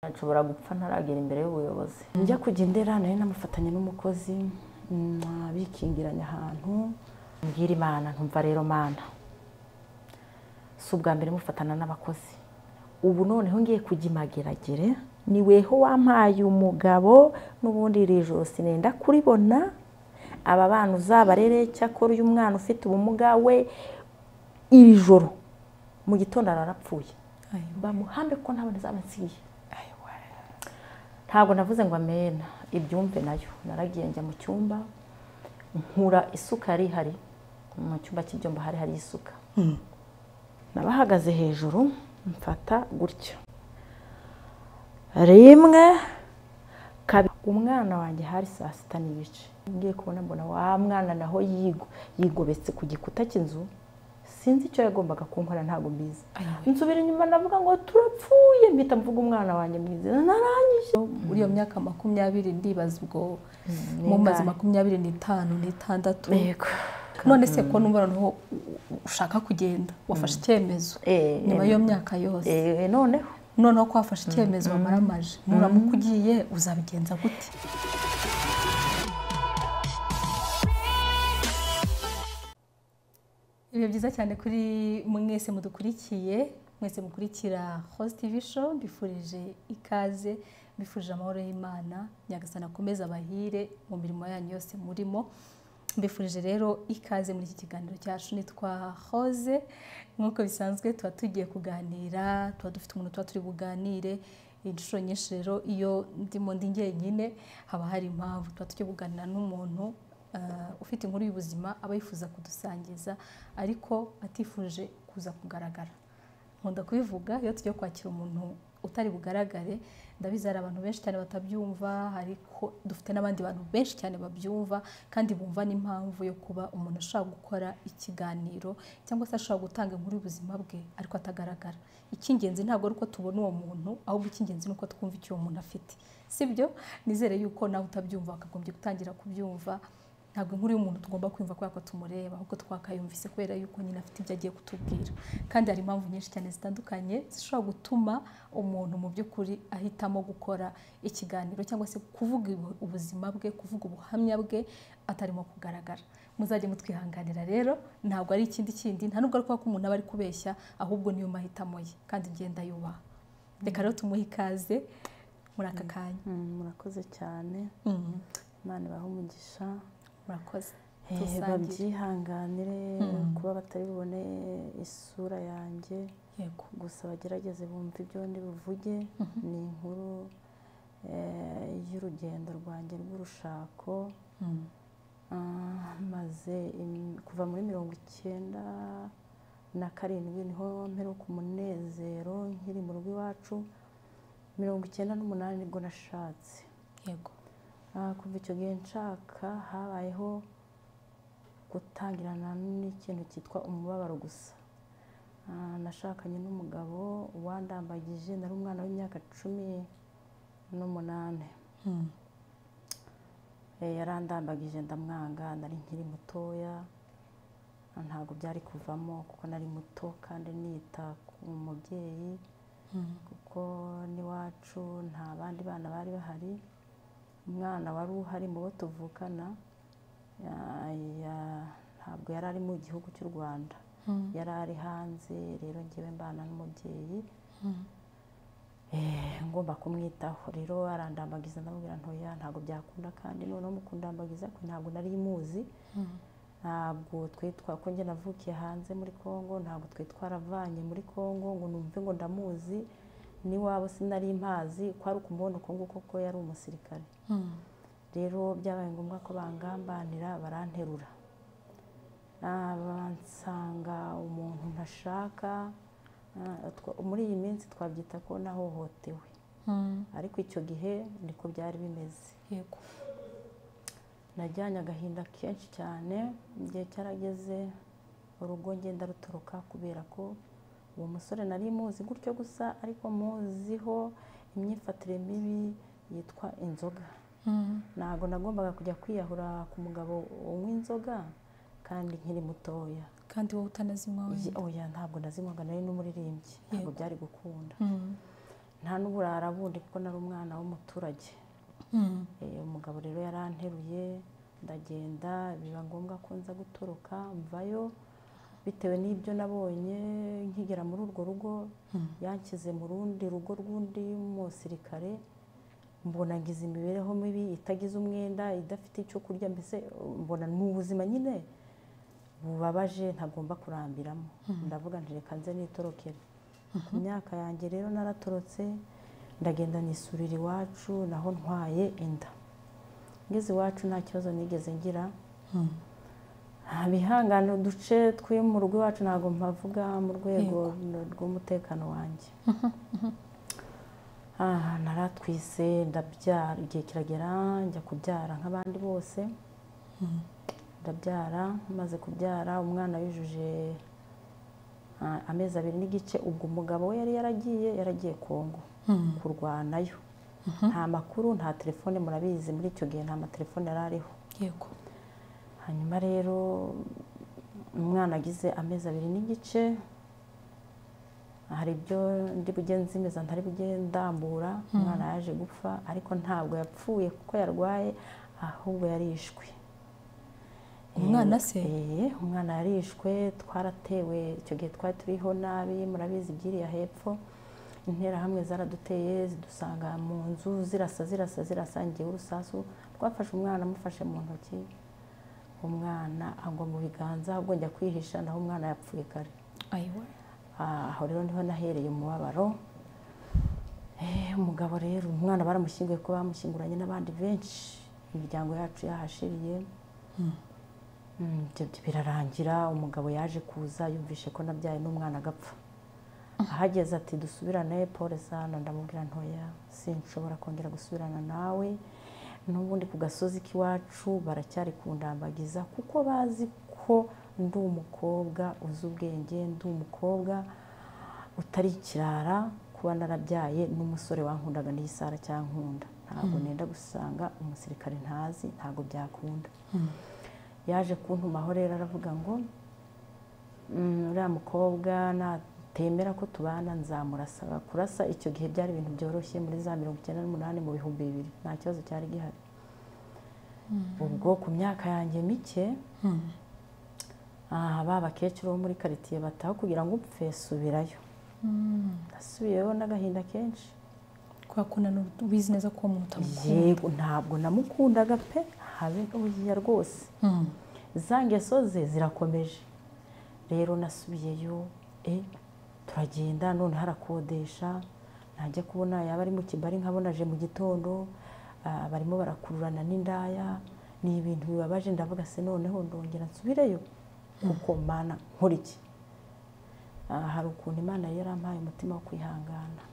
nshobora gupfa ntaragera imbere y'ubuyobozi njya kujya indera nari namufatanye n'umukozi mm, bikingiranye ahantu mbwira imana ntumva rero mana si ubwa mbere mufatana n'abakozi ubu noneho ngiye kujya imageragere ni weho wampaye umugabo n'ubundi iri joro sinenda kuribona aba bana uzabarere cyakora uyu mwana ufite ubumuga we iri joro mu gitondo ararapfuye bamuhambe kuko ntabwo ntazaba nsiye ntabwo navuze ngo amena ibyumve nayo naragiye njya mu cyumba nkura isuka yari ihari mu cyumba cy'ibyumba hari hari isuka nabahagaze hejuru mfata gutya rimwe kabiri umwana wanjye hari saa sita n'ibice ngiye kubona mbona wa mwana naho yigo yigobetse ku gikuta cy'inzu sinzi icyo yagombaga kunkora ntabwo mbizi nsubira inyuma ndavuga ngo turapfuye mpita mvuga umwana wanjye mwiza narangije muri iyo myaka makumyabiri ndibaza ubwo ni mumaze ingahe? makumyabiri n'itanu n'itandatu yego none se ko numva noneho ushaka kugenda wafashe icyemezo Eh, nyuma y'iyo myaka yose Eh, noneho noneho ko wafashe icyemezo wamaramaje nuramuka ugiye uzabigenza gute ibihe byiza cyane kuri mwese mudukurikiye mwese mukurikira host tv show mbifurije ikaze mbifurije amahoro y'imana nyagasana akomeze abahire mu mirimo yanyu yose murimo mbifurije rero ikaze muri iki kiganiro cyacu nitwa hoze nk'uko bisanzwe tuba tugiye kuganira tuba dufite umuntu tuba turi buganire inshuro nyinshi rero iyo ndimo ndi njyenyine haba hari impamvu tuba tugiye kuganira n'umuntu eh, ufite inkuru y'ubuzima aba yifuza kudusangiza ariko atifuje kuza kugaragara nkunda kubivuga iyo tugiye kwakira umuntu utari bugaragare ndabizi hari abantu benshi cyane batabyumva ariko dufite n'abandi bantu benshi cyane babyumva kandi bumva n'impamvu yo kuba umuntu ashobora gukora ikiganiro cyangwa se ashobora gutanga inkuru y'ubuzima bwe ariko atagaragara icy'ingenzi ntabwo ari uko tubona uwo muntu ahubwo icy'ingenzi ni uko twumva icyo uwo muntu afite sibyo nizere yuko nawe utabyumva wakagombye gutangira kubyumva ntabwo inkuru y'umuntu tugomba kwumva kubera ko tumureba ahubwo twakayumvise kubera yuko nyine afite ibyo agiye kutubwira kandi hari impamvu nyinshi cyane zitandukanye zishobora gutuma umuntu mu by'ukuri ahitamo gukora ikiganiro cyangwa se kuvuga ibu- ubuzima bwe kuvuga ubuhamya bwe atarimo kugaragara muzajye mutwihanganira rero ntabwo ari ikindi kindi nta nubwo ari kuba ko umuntu aba ari kubeshya ahubwo niyo mahitamo ye kandi ngenda yubaha reka rero tumuhe ikaze muri aka kanya murakoze cyane Mhm. imana ibahe umugisha murakoze Eh, Tusangire. babyihanganire Mm. kuba batari bubone isura yanjye yego gusa bagerageze bumve ibyo ndi buvuge ni inkuru eh, y'urugendo rwanjye rw'urushako Mhm. Ah, maze im- kuva muri mirongo icyenda na karindwi niho mperuka umunezero nkiri mu rugo iwacu mirongo icyenda n'umunani nibwo nashatse yego Ah, kuva icyo gihe nshaka habayeho gutangirana n'ikintu cyitwa umubabaro gusa Ah, nashakanye n'umugabo wandambagije nari umwana w'imyaka cumi n'umunani Mhm. Eh, yarandambagije ndamwanga nari nkiri mutoya Ah, ntabwo byari kuvamo kuko nari muto kandi nita ku mubyeyi Mhm. kuko n'iwacu nta bandi bana bari bahari umwana wari uhari mu bo tuvukana ya- ya- ntabwo yari ari mu gihugu cy'u rwanda Mhm. yari ari hanze rero ngewe mbana n'umubyeyi Mhm. eh, ngomba kumwitaho rero arandambagiza ndamubwira ntoya ntabwo byakunda kandi noneho mu kundambagiza kwe ntabwo nari muzi Mhm. ntabwo twitwa ko njye navukiye hanze muri congo ntabwo twe twaravanye muri congo ngo numve ngo ndamuzi n'iwabo sinari mpazi ko ari ukumubona uko nguko ko yari umusirikare Mhm. rero byabaye ngombwa ko bangambanira baranterura Ah, bansanga umuntu ntashaka Ah, twa- muri iyi minsi twabyita ko nahohotewe Mhm. ariko icyo gihe niko byari bimeze yego najyanye agahinda kenshi cyane igihe cyarageze urugo ngenda rutoroka kubera ko uwo musore nari muzi gutyo gusa ariko muziho imyifatire mibi yitwa inzoga Mhm. ntabwo nagombaga kujya kwiyahura ku mugabo unywa inzoga kandi nkiri mutoya kandi wowe utanazinywa wenda oya ntabwo nazinywaga nari n'umuririmbyi ntabwo Yego. byari gukunda Mhm. nta n'uburara bundi kuko nari umwana w'umuturage Eh, umugabo rero yaranteruye ndagenda biba ngombwa ko nza gutoroka mvayo bitewe n'ibyo nabonye nkigera muri urwo rugo yanshyize mu rundi rugo rw'undi musirikare mbona ngize imibereho mibi itagize umwenda idafite icyo kurya mbese mbona ni ubuzima nyine bubabaje ntagomba kurambiramo ndavuga nti reka nze nitorokere ku myaka yanjye rero naratorotse ndagenda nisurira iwacu naho ntwaye inda ngeze iwacu nta kibazo nigeze ngira nta bihangane uduce tw'iyo mu rugo iwacu ntabwo mpavuga mu rwego rw'umutekano wanjye aha naratwise ndabyara igihe kiragera njya kubyara nk'abandi bose ndabyara maze kubyara umwana yujuje ah, amezi abiri n'igice ubwo umugabo we yari yaragiye yaragiye kongo kurwanayo nta makuru nta telefone murabizi muri icyo gihe nta matelefone yari ariho yego hanyuma rero umwana agize amezi abiri n'igice hari ibyo ndi bujye nzimeza ntari bujye ndambura umwana yaje gupfa ariko ntabwo yapfuye kuko yarwaye ahubwo yarishwe Umwana se? Eh, umwana yarishwe twaratewe icyo gihe twari turiho nabi murabizi ibyiriya hepfo interahamwe zaraduteye zidusanga mu nzu zirasa zirasa zirasa ngewe urusasu twafashe umwana amufashe mu ntoki umwana agwa mu biganza ahubwo njya kwihisha naho umwana yapfuye kare ayiwa Ah, aho rero niho nahereye umubabaro Eh, umugabo rero umwana baramushyinguye kuko bamushyinguranye n'abandi benshi imiryango yacu yahashiriye Mm, ibyo byo birarangira umugabo yaje kuza yumvishe ko nabyaye n'umwana agapfa ahageze ati dusubirane pole sana ndamubwira ntoya sinshobora kongera gusubirana nawe n'ubundi ku gasozi k'iwacu baracyari kundambagiza kuko bazi ko ndi umukobwa uzi ubwenge ndi umukobwa utari ikirara kuba narabyaye n'umusore wankundaga n'iyisara cyankunda ntabwo nenda gusanga umusirikare ntazi ntabwo byakunda yaje kuntumaho rero aravuga ngo "Mm, uriya mukobwa natemera ko tubana nzamurasa kurasa icyo gihe byari ibintu byoroshye muri za mirongo icyenda n'umunani mu bihumbi bibiri nta kibazo cyari gihari ubwo ku myaka yanjye mike ah, ba bakecuru bo muri karitsiye bataho kugira ngo upfe subirayo nasubiyeyo n'agahinda kenshi kubera ko nanone ubizi neza ko uwo muntu utamukunda yego ntabwo namukundaga pe habe gahugiya rwose Mm. za ngeso ze zirakomeje rero nasubiyeyo e turagenda none harakodesha najya kubona yaba ari mu kibari nkabonaje mu gitondo ah, barimo barakururana n'indaya ni ibintu bibabaje ndavuga se noneho ndongera nsubireyo kuko mana nkora iki Ah, hari ukuntu imana yari yarampaye umutima wo kwihangana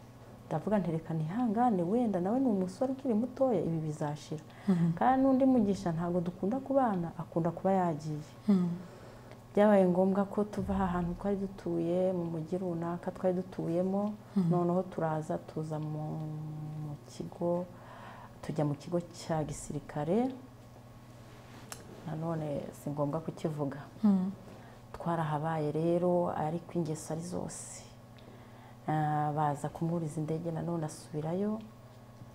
ndavuga nti reka nihangane wenda nawe ni umusore ukiri mutoya ibi bizashira kandi n'undi mugisha ntabwo dukunda kubana akunda kuba yagiye Mm. byabaye ngombwa ko tuva aha hantu twari dutuye mu mujyi runaka twari dutuyemo noneho turaza tuza mu mu kigo tujya mu kigo cya gisirikare nanone si ngombwa kukivuga Mm. twarahabaye rero ariko ingeso ari zose Ah, baza kumuriza indege nanone asubirayo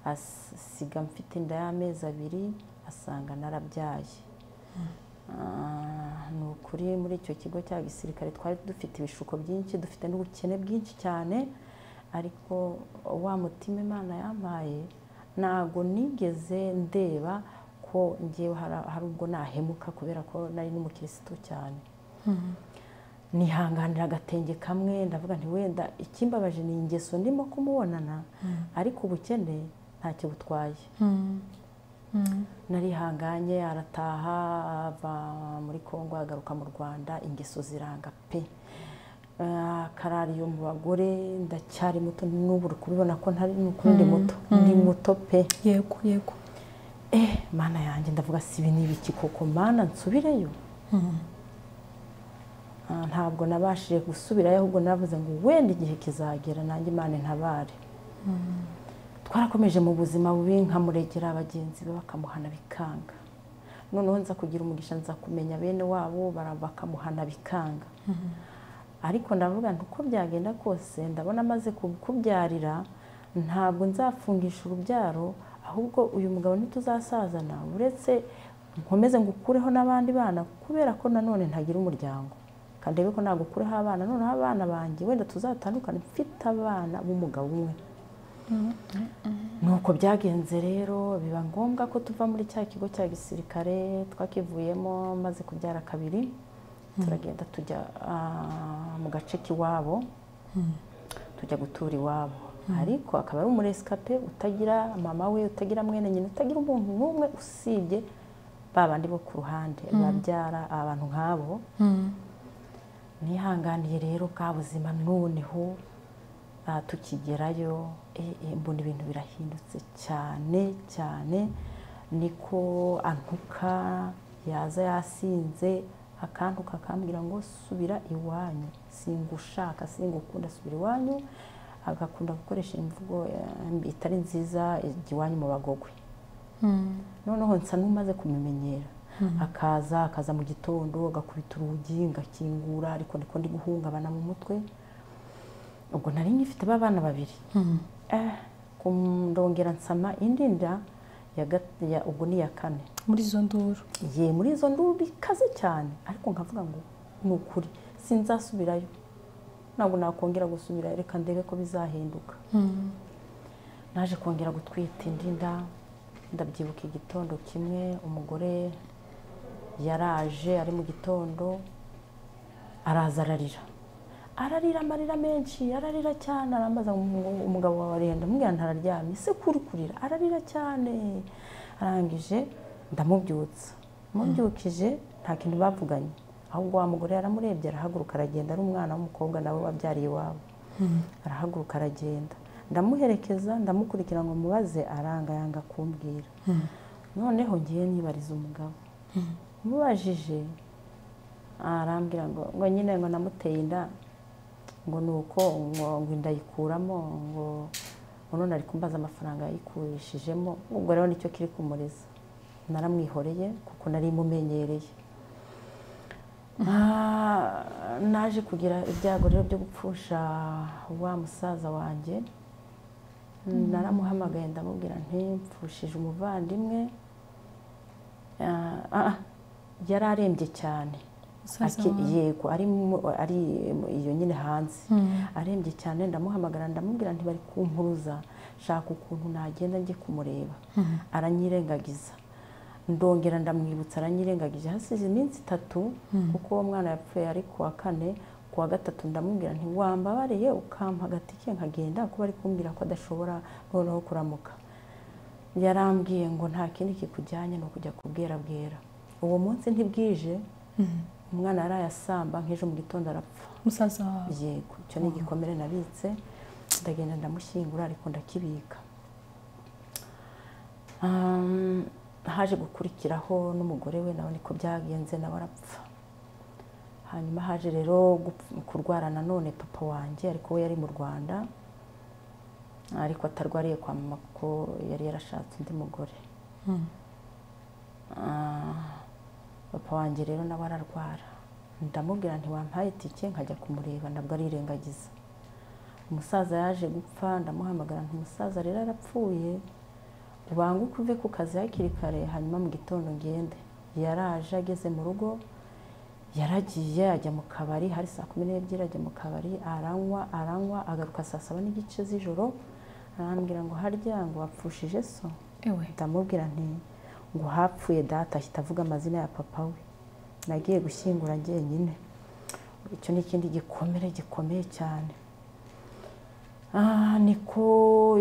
asiga mfite inda y'amezi abiri asanga narabyaye Ah, ni ukuri muri icyo kigo cya gisirikare twari dufite ibishuko byinshi dufite n'ubukene bwinshi cyane ariko wa mutima imana yampaye ntabwo nigeze ndeba ko ngewe hari- hari ubwo nahemuka kubera ko nari n'umukirisitu cyane nihanganira agatenge kamwe ndavuga nti wenda ikimbabaje ni ingeso ndimo kumubonana ariko ubukene ntacyo butwaye Mm. Mm. narihanganye arataha ava muri kongo agaruka mu rwanda ingeso ziranga pe Ah, akarariye mu bagore ndacyari muto n'ubu uri kubibona ko ntari ni ukuri ndi muto ndi muto pe yego yego eh mana yanjye ndavuga si ibi ni ibiki koko mana nsubireyo Mm. Ah, ntabwo nabashije gusubirayo ahubwo navuze ngo wenda igihe kizagera nanjye imana intabare twarakomeje mu buzima bubi nkamuregera bagenzi be bakamuhana bikanga noneho nza kugira umugisha nza kumenya bene wabo bara- bakamuhana bikanga ariko ndavuga nti uko byagenda kose ndabona amaze kukubyarira ntabwo nzafungisha urubyaro ahubwo uyu mugabo ntituzasazana uretse nkomeze ngukureho n'abandi bana kubera ko nanone ntagira umuryango kandi rero ko nagukureho abana noneho abana banjye wenda tuzatandukane mfite abana b'umugabo umwe nuko byagenze rero biba ngombwa ko tuva muri cya kigo cya gisirikare twakivuyemo maze kubyara kabiri turagenda tujya ah, mu gace k'iwabo tujya gutura iwabo ariko akaba ari umuresikape utagira mama we utagira mwene nyina utagira umuntu n'umwe usibye ba bandi bo ku ruhande babyara abantu nk'abo nihanganiye rero bwa buzima noneho ah, tukigerayo eh, eh, mbona ibintu birahindutse cyane cyane niko antuka yaza yasinze akantuka akambwira ngo subira iwanyu singushaka singukunda subira iwanyu agakunda gukoresha imvugo eh, itari nziza ijya iwanyu mu bagogwe noneho nsa n'umaze kubimenyera akaza akaza mu gitondo agakubita urugi ngakingura ariko ndiko ndi guhungabana mu mutwe ubwo nari ngifite abana babiri eh, kum- ndongera nsama indi nda ya gat- ya- ubwo ni iya kane muri izo nduru ye muri izo nduru bikaze cyane ariko nkavuga ngo ni ukuri sinzasubirayo ntabwo nakongera gusubirayo reka ndebe ko bizahinduka naje kongera gutwita indi nda ndabyibuka igitondo kimwe umugore yaraje ari mu gitondo araza ararira ararira amarira menshi ararira cyane arambaza ngo umugabo wawe arenda mbwira ntararyamye se kuri kurira ararira cyane arangije ndamubyutsa mubyukije nta kintu bavuganye ahubwo wa mugore yaramurebye arahaguruka aragenda ari umwana w'umukobwa nawe wabyariye iwabo arahaguruka aragenda ndamuherekeza ndamukurikira ngo mubaze aranga yanga kumbwira noneho ngiye nibariza umugabo mubajije arambwira ngo ngo nyine ngo namuteye inda ngo ni uko ngo ngo inda ayikuramo ngo ngo none ari kumbaza amafaranga yayikurishijemo ubwo rero nicyo kiri kumureza naramwihoreye kuko nari mumenyereye Ah, naje kugira ibyago rero byo gupfusha wa musaza wanjye naramuhamagaye ndamubwira nti mpfushije umuvandimwe Ah, ah, yari arembye cyane Musaza Aki- wawe. yego ari mu- ari mu- iyo nyine hanze arembye cyane ndamuhamagara ndamubwira nti bari kumpuruza shaka ukuntu nagenda njye kumureba aranyirengagiza ndongera ndamwibutsa aranyirengagije hasize iminsi itatu kuko uwo mwana yapfuye ari ku wa kane ku wa gatatu ndamubwira nti wambabariye ukampa agatike nkagenda kuko bari kumbwira ko adashobora noneho kuramuka yarambwiye ngo nta kindi kikujyanye ni ukujya kubwera bwera uwo munsi ntibwije umwana yari ayasamba nk'ejo mu gitondo arapfa musaza wawe yego icyo ni igikomere nabitse ndagenda ndamushyingura ariko ndakibika Um, haje gukurikiraho n'umugore we nawe niko byagenze nawe arapfa hanyuma haje rero gupf- kurwara nanone papa wanjye ariko we yari mu rwanda ariko atarwariye kwa mama kuko yari yarashatse undi mugore Ah, papa wanjye rero nawe ararwara ndamubwira ntiwampaye itike nkajya kumureba nabwo arirengagiza umusaza yaje gupfa ndamuhamagara umusaza rero arapfuye ubange uko uve ku kazi hakiri kare hanyuma mu gitondo ngende yaraje ageze mu rugo yaragiye ajya mu kabari hari saa kumi n'ebyiri ajya mu kabari aranywa aranywa agaruka saa saba n'igice z'ijoro arambwira ngo harya ngo wapfushije so ewe ndamubwira nti ngo hapfuye data ahita avuga amazina ya papa we nagiye gushyingura njyenyine icyo ni ikindi gikomere gikomeye cyane Ah, niko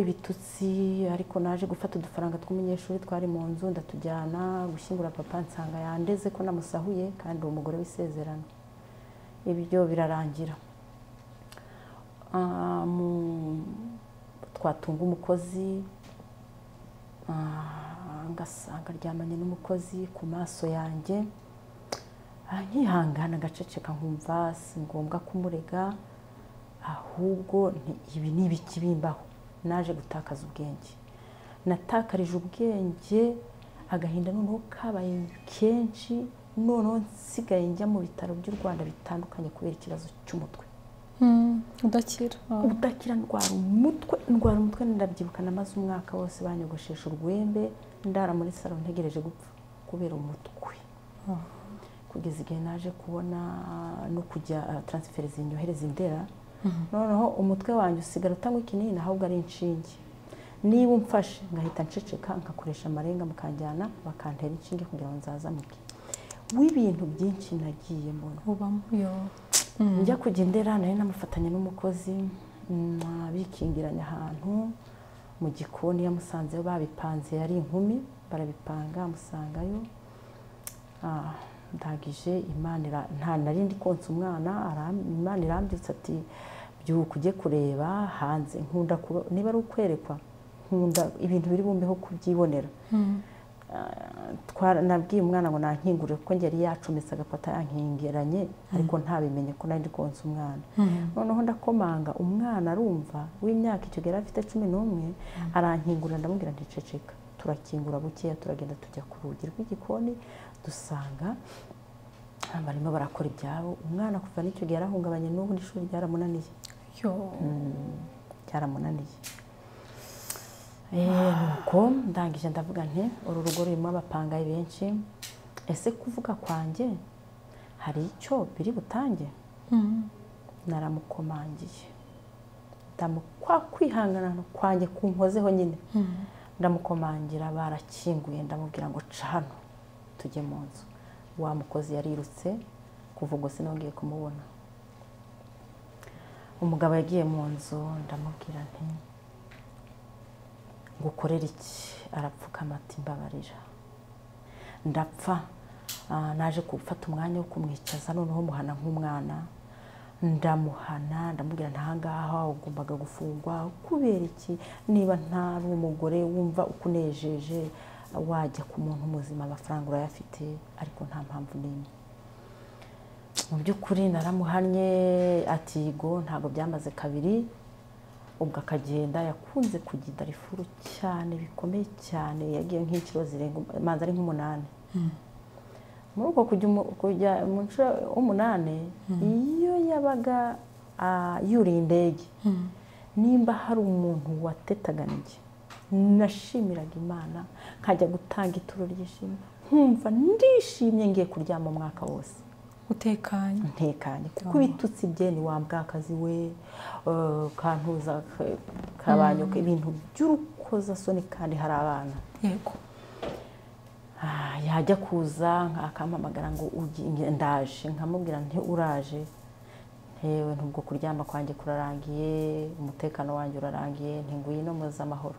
ibitutsi ariko naje gufata udufaranga tw'umunyeshuri twari mu nzu ndatujyana gushyingura papa nsanga yandeze ko namusahuye kandi uwo mugore w'isezerano ibyo birarangira Ah, mu- twatunga umukozi Ah, ngasanga aryamanye n'umukozi ku maso yanjye Ah, nkihangana agaceceka nkumva si ngombwa kumurega ahubwo nti- ibi ni ibiki bimbaho naje gutakaza ubwenge natakarije ubwenge agahinda noneho kabaye kenshi noneho nsigaye njya mu bitaro by'u rwanda bitandukanye kubera ikibazo cy'umutwe udakira udakira ndwara umutwe ndwara umutwe ndabyibuka namaze umwaka wose banyogoshesha urwembe ndara muri salo ntegereje gupfa kubera umutwe kugeza igihe naje kubona no kujya taransiferi zinyohereza indera noneho umutwe wanjye usigara utanywa ikinini ahubwo ari inshinge niba umfashe ngahita nceceka nkakoresha amarenga mukanjyana bakantera inshinge kugira ngo nzazamuke w'ibintu byinshi nagiye mbona ubamo yo njya kujya indera nari namufatanye n'umukozi mm, abikingiranye ahantu mu gikoni yamusanzeyo babipanze yari inkumi barabipanga amusangayo Ah, ndagije imana ira- nta nari ndi konsa umwana aram- imana irambyutse ati byuka ujye kureba hanze nkunda kuba niba ari ukwerekwa nkunda ibintu biri bumbeho kubyibonera Ah, twara- nabwiye umwana ngo nankingurire kuko njye yari yacometse agapata yankingiranye ariko ntabimenye ko nari ndi konsa umwana noneho ndakomanga umwana arumva w'imyaka icyo gihe yari afite cumi n'umwe arankingurira ndamubwira nticeceka turakingura bukeya turagenda tujya ku rugi rw'igikoni dusanga barimo barakora ibyabo umwana kuva n'icyo gihe yarahungabanye n'ubu n'ishuri ryaramunaniye yo byaramunaniye Eh, nuko ndangije ndavuga nti uru rugo rurimo abapangayi benshi ese kuvuga kwanjye hari icyo biri butange naramukomangiye ndamu kwa kwihangana kwanjye kunkozeho nyine ndamukomangira barakinguye ndamubwira ngo ca hano tujye mu nzu wa mukozi yarirutse kuva ubwo sinongeye kumubona umugabo yagiye mu nzu ndamubwira nti ngukorere iki arapfukama ati mbabarira ndapfa Ah, naje gufata umwanya wo kumwicaza noneho muhana nk'umwana ndamuhana ndamubwira ntahangaha ugombaga gufungwa kubera iki niba ntari umugore wumva ukunejeje wajya ku muntu muzima amafaranga urayafite ariko nta mpamvu n'imwe mu by'ukuri naramuhannye ati go ntabwo byamaze kabiri ubwo akagenda yakunze kujya i darifuru cyane bikomeye cyane yagiye nk'inshuro zirenga manza ari nk'umunani muri uko kujya umu- kujya mu nshuro umunani iyo yabaga ah, yuriye indege nimba hari umuntu watetaga nanjye nashimiraga imana nkajya gutanga ituro ry'ishimwe nkumva ndishimye ngiye kuryama umwaka wose utekanye ntekanye kuko ibitutsi bye ni wa mbwakazi we eh, kantuza ka- kabanyoka ibintu by'urukozasoni kandi hari abana yego Ah, yajya kuza akampamagara ngo ugi- nge- ndaje nkamubwira nti uraje ntewe ntubwo kuryama kwanjye kurarangiye umutekano wanjye urarangiye nti ngwino muze amahoro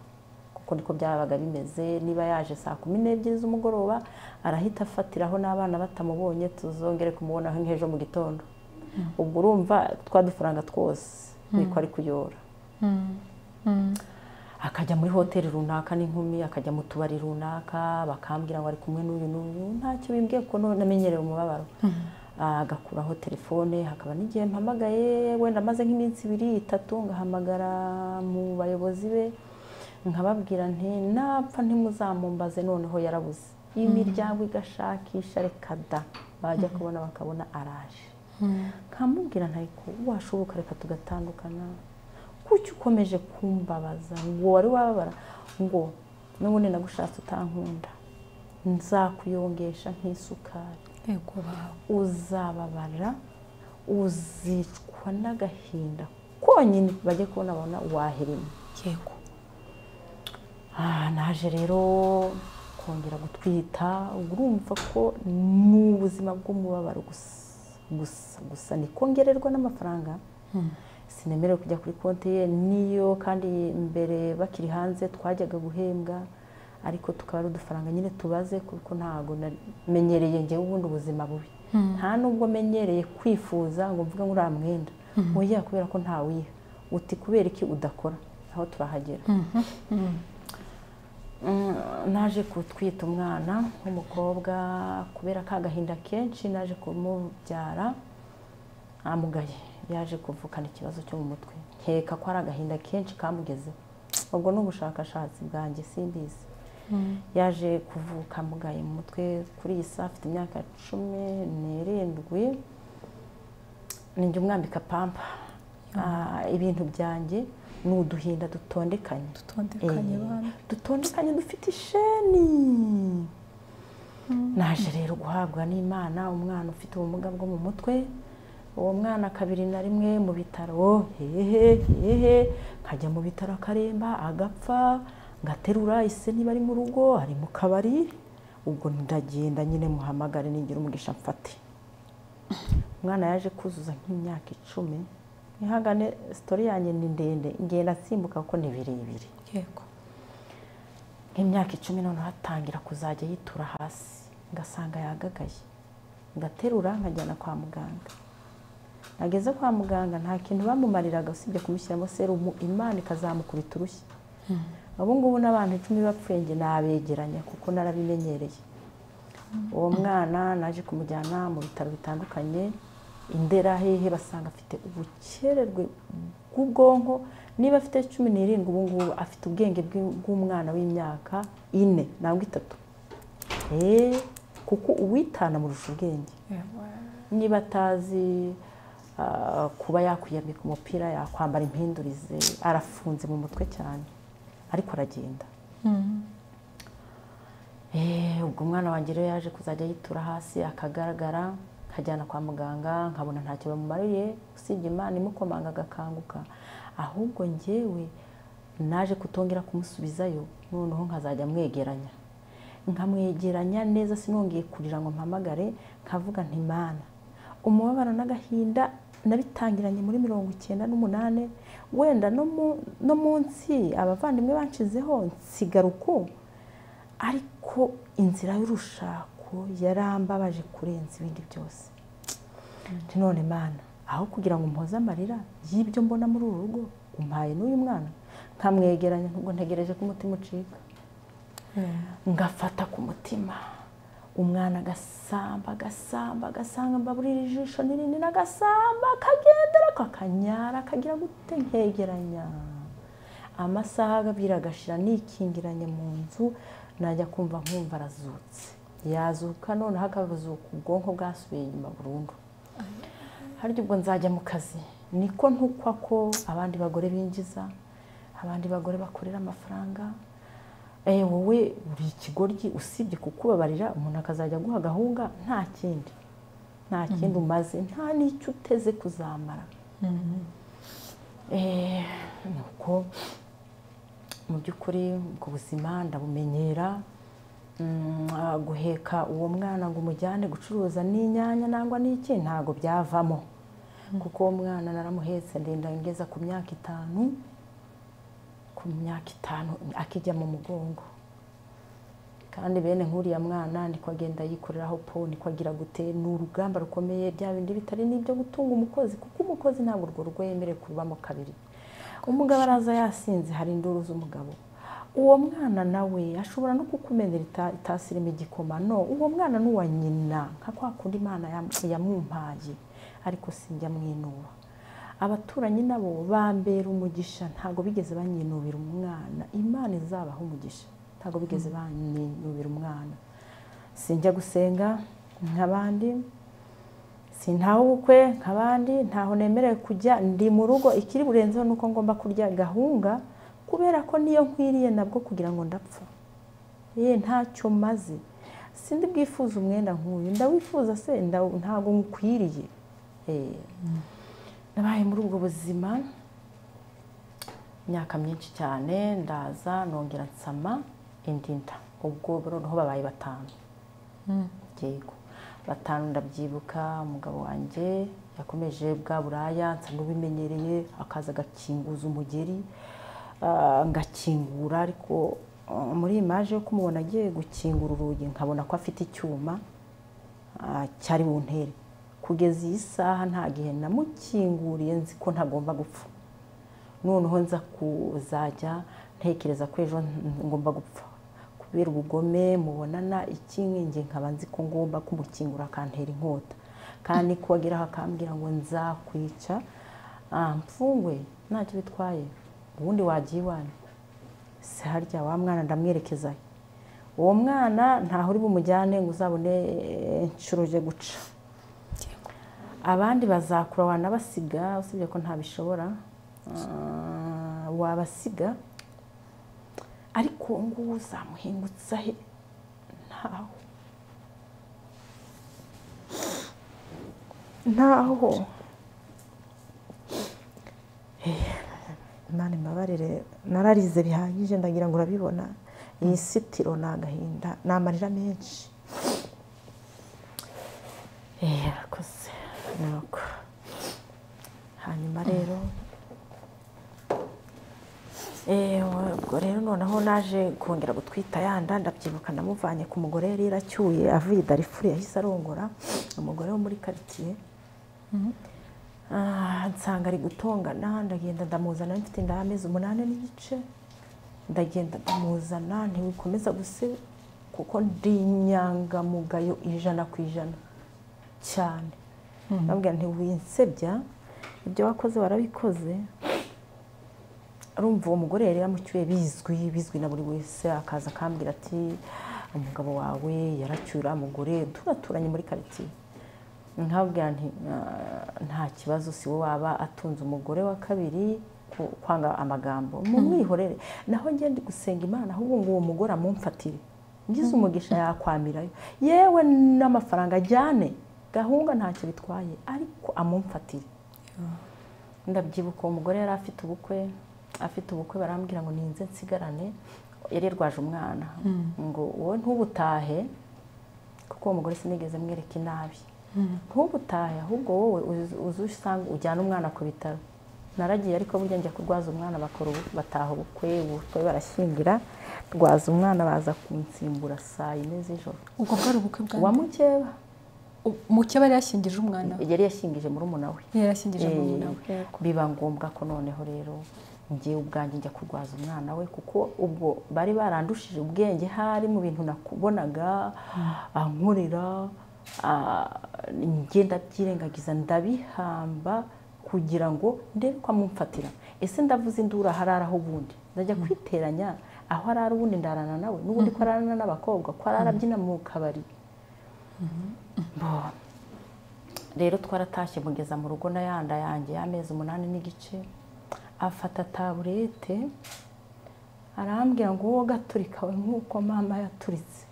kuko niko byabaga bimeze niba yaje saa kumi n'ebyiri z'umugoroba arahita afatiraho n'abana batamubonye tuzongere kumubona nk'ejo mu gitondo ubwo urumva twa dufaranga twose niko ari kuyora akajya muri hoteli runaka n'inkumi akajya mu tubari runaka bakambwira ngo ari kumwe n'uyu n'uyu ntacyo bimbwiye ko none namenyereye umubabaro agakuraho telefone hakaba n'igihe mpamagaye wenda amaze nk'iminsi ibiri itatu ngahamagara mu bayobozi be nkababwira nti napfa ntimuzamumbaze noneho yarabuze imiryango igashakisha reka da bajya kubona bakabona araje nkamubwira ntayiko washoboka reka tugatandukana kuki ukomeje kumbabaza ngo wari wababara ngo n'ubundi nagushatse utankunda nzakuyongesha nk'isukari yego bawe uzababara uzicwa n'agahinda konyine bajye kubona babona waherema yego Ah, naje rero kongera gutwita urumva ko ni ubuzima bw'umubabaro gusa gusa gusa niko ngererwa n'amafaranga sinemerewe kujya kuri konti ye niyo kandi mbere bakiri hanze twajyaga guhembwa ariko tukaba ari udufaranga nyine tubaze kuko ntabwo namenyereye ngewe ubundi ubuzima bubi nta nubwo menyereye kwifuza ngo mvuge ngo uriya mwenda oya kubera ko ntawiha uti kubera iki udakora aho turahagera Mm, naje gutwita umwana w'umukobwa kubera ka gahinda kenshi naje kumubyara amugaye yaje kuvukana ikibazo cyo mu mutwe nkeka ko ari agahinda kenshi kamugezeho ubwo ni ubushakashatsi bwanjye simbizi yaje kuvuka amugaye mu mutwe kuri iyi saa afite imyaka cumi n'irindwi ninjye umwambika pampa Ah, ibintu byanjye ni uduhinda dutondekanye dutondekanye Eh, bana dutondekanye dufite isheni naje rero guhabwa n'imana umwana ufite ubumuga bwo mu mutwe uwo mwana kabiri na rimwe mu bitaro hehe hehe nkajya mu bitaro akaremba agapfa ngaterura ise niba ari mu rugo ari mu kabari ubwo ndagenda nyine muhamagare nigira umugisha mfate umwana yaje kuzuza nk'imyaka icumi ntihagane sitori yanjye ni ndende ngenda nsimbuka kuko ni birebire yego nk'imyaka icumi noneho atangira kuzajya yitura hasi ngasanga yagagaye ngaterura nkajyana kwa muganga nageze kwa muganga nta kintu bamumariraga usibye kumushyiramo serumu imana ikazamukubita urushyi ubu ngubu n'abantu icumi bapfuye njye nabegeranya kuko narabimenyereye uwo mwana naje kumujyana mu bitaro bitandukanye indera hehe basanga afite ubukererwe bw'ubwonko niba afite cumi n'irindwi ubu ngubu afite ubwenge bw'i- bw'umwana w'imyaka ine nangwa itatu Eh, kuko uwitana amurusha ubwenge niba atazi ah, kuba yakwiyambika umupira yakwambara impindurize arafunze mu mutwe cyane ariko aragenda Eh, ubwo umwana wanjye rero yaje kuzajya yitura hasi akagaragara nkajyana kwa muganga nkabona ntacyo bamumariye usibye imana imukomanga agakanguka ahubwo njyewe naje kutongera kumusubizayo noneho nkazajya mwegeranya nkamwegeranya neza sinongeye kurira ngo mpamagare nkavuga nti mana umubabaro n'agahinda nabitangiranye muri mirongo icyenda n'umunani wenda no mu- no munsi abavandimwe banshizeho nsigara uko ariko inzira y'urushako yarambabaje kurenza ibindi byose Nti none mana aho kugira ngo mpoze amarira y'ibyo mbona muri uru rugo umpaye n'uyu mwana nkamwegeranya nubwo ntegereje ko umutima ucika ngafata ku mutima umwana agasamba agasamba agasanga mbaburira ijisho n'irindi n'agasamba akagendera kakanyara kagira gute nkegeranya amasaha abiri agashira nikingiranye mu nzu najya kumva nkumva arazutse yazuka noneho akazuka ubwonko bwasubiye inyuma burundu harya ubwo nzajya mu kazi niko ntukwa ko abandi bagore binjiza abandi bagore bakorera amafaranga Eh, wowe uri ikigoryi usibye kukubabarira umuntu akazajya aguha agahunga nta kindi nta kindi umaze nta n'icyo uteze kuzamara Eh, ni uko mu by'ukuri ubwo buzima ndabumenyera Mm, ah, guheka uwo mwana ngo umujyane gucuruza n'inyanya nangwa n'iki ntago byavamo kuko uwo mwana naramuhetse ndenda ngeza ku myaka itanu ku myaka itanu akijya mu mugongo kandi bene nk'uriya mwana niko agenda yikoreraho po niko agira gute ni urugamba rukomeye bya bindi bitari n'ibyo gutunga umukozi kuko umukozi ntabwo urwo rugo yemerewe kurubamo kabiri umugabo araza yasinze hari induru z'umugabo uwo mwana nawe ashobora no kukumenera ita- itasi irimo igikoma no uwo mwana ni uwa nyina nka kwa kundi imana yam- yamumpaye ariko sinjya mwinuba abaturanyi nabo bambera umugisha ntabwo bigeze banyinubira umwana imana izabaha umugisha ntabwo bigeze banyinubira umwana sinjya gusenga nk'abandi sintaha ubukwe nk'abandi ntaho nemerewe kujya ndi mu rugo ikiri burenzeho ni uko ngomba kurya gahunga kubera ko niyo nkwiriye nabwo kugira ngo ndapfa ye ntacyo maze sindi bwifuza umwenda nk'uyu ndawifuza se Ndaw- ntabwo nkwiriye Eh, nabaye muri ubwo buzima imyaka myinshi cyane ndaza nongera nsama indi nda ubwo noneho babaye batanu yego batanu ndabyibuka umugabo wanjye yakomeje bwa buraya nsa n'ubimenyereye akaza agakinguza umugeri ah, ngakingura ariko ah, muri imaje yo kumubona agiye gukingura urugi nkabona ko afite icyuma ah, cyari buntere kugeza iyi saha nta gihe namukinguriye nzi ko ntagomba gupfa noneho nza kuzajya ntekereza ko ejo ngomba gupfa kubera ubugome mubonana ikinkingi nkaba nzi ko ngomba kumukingura akantera inkota kandi ko ageraho akambwira ngo nzakwica ah, mfungwe ntacyo bitwaye ubundi wagiye iwanyu se harya wa mwana ndamwerekezayo uwo mwana ntaho uri bumujyane ngo uzabone eh, inshuro uje guca abandi bazakura wanabasiga usibye ko ntabishobora Ah, wabasiga ariko uwo nguwo uzamuhingutsa he ntaho ntaho Imana imbabarire nararize bihagije ndagira ngo urabibona iyi sitiro ni agahinda ni amarira menshi yarakoze nuko hanyuma rero Eh, wa- ubwo rero noneho naje kongera gutwita yanda ndabyibuka namuvanye ku mugore yari yaracyuye avuye i darifuri yahise arongora umugore wo muri karitsiye Ah, nsanga ari gutongana ndagenda ndamuzana mfite inda y'amezi umunani n'igice ndagenda ndamuzana ntiwikomeza guse kuko ndi inyangamugayo ijana ku ijana cyane ndabwira ntiwinsebya ibyo wakoze warabikoze urumva uwo mugore yari yamucyuye bizwi bizwi na buri wese akaza akambwira ati umugabo wawe yaracyuye uriya mugore turaturanye muri karitsiye nkabwira nti "Ah, nta kibazo si we waba atunze umugore wa kabiri ku- kwanga amagambo mumwihorere naho njye ndi gusenga imana ahubwo ngo uwo mugore amumfatire ngize umugisha yakwamirayo yewe n'amafaranga ajyane gahunga ntacyo bitwaye ariko amumfatire ndabyibuka uwo mugore yari afite ubukwe afite ubukwe barambwira ngo ninze nsigarane yari yarwaje umwana ngo wowe ntubutahe kuko uwo mugore sinigeze mwereka inabi ntubutahe ahubwo wowe uzi- uzi usanga ujyana umwana ku bitaro naragiye ariko burya njya kurwaza umwana bakora ubu- bataha ubukwe ubukwe barashyingira rwaza umwana baza kunsimbura saa yine z'ijoro ubwo bwari ubukwe bwa wa mukeba mukeba yari yashyingije umwana we yari yashingije murumuna we yari yashyingije Eh, umwana we biba ngombwa ko noneho rero njye ubwanjye njya kurwaza umwana we kuko ubwo bari barandushije ubwenge hari mu bintu nakubonaga ankorera ah, njye ndabyirengagiza ndabihamba kugira ngo ndebe ko amumfatira ese ndavuze indura harara aho ubundi ndajya kwiteranya aho arara ubundi ndarana nawe n'ubundi ko ararana n'abakobwa ko arara abyina mu kabari Bo. rero twaratashye mugeza mu rugo na yanda yanjye y'amezi umunani n'igice afata taburete arambwira ngo wowe gaturika we nk'uko mama yaturitse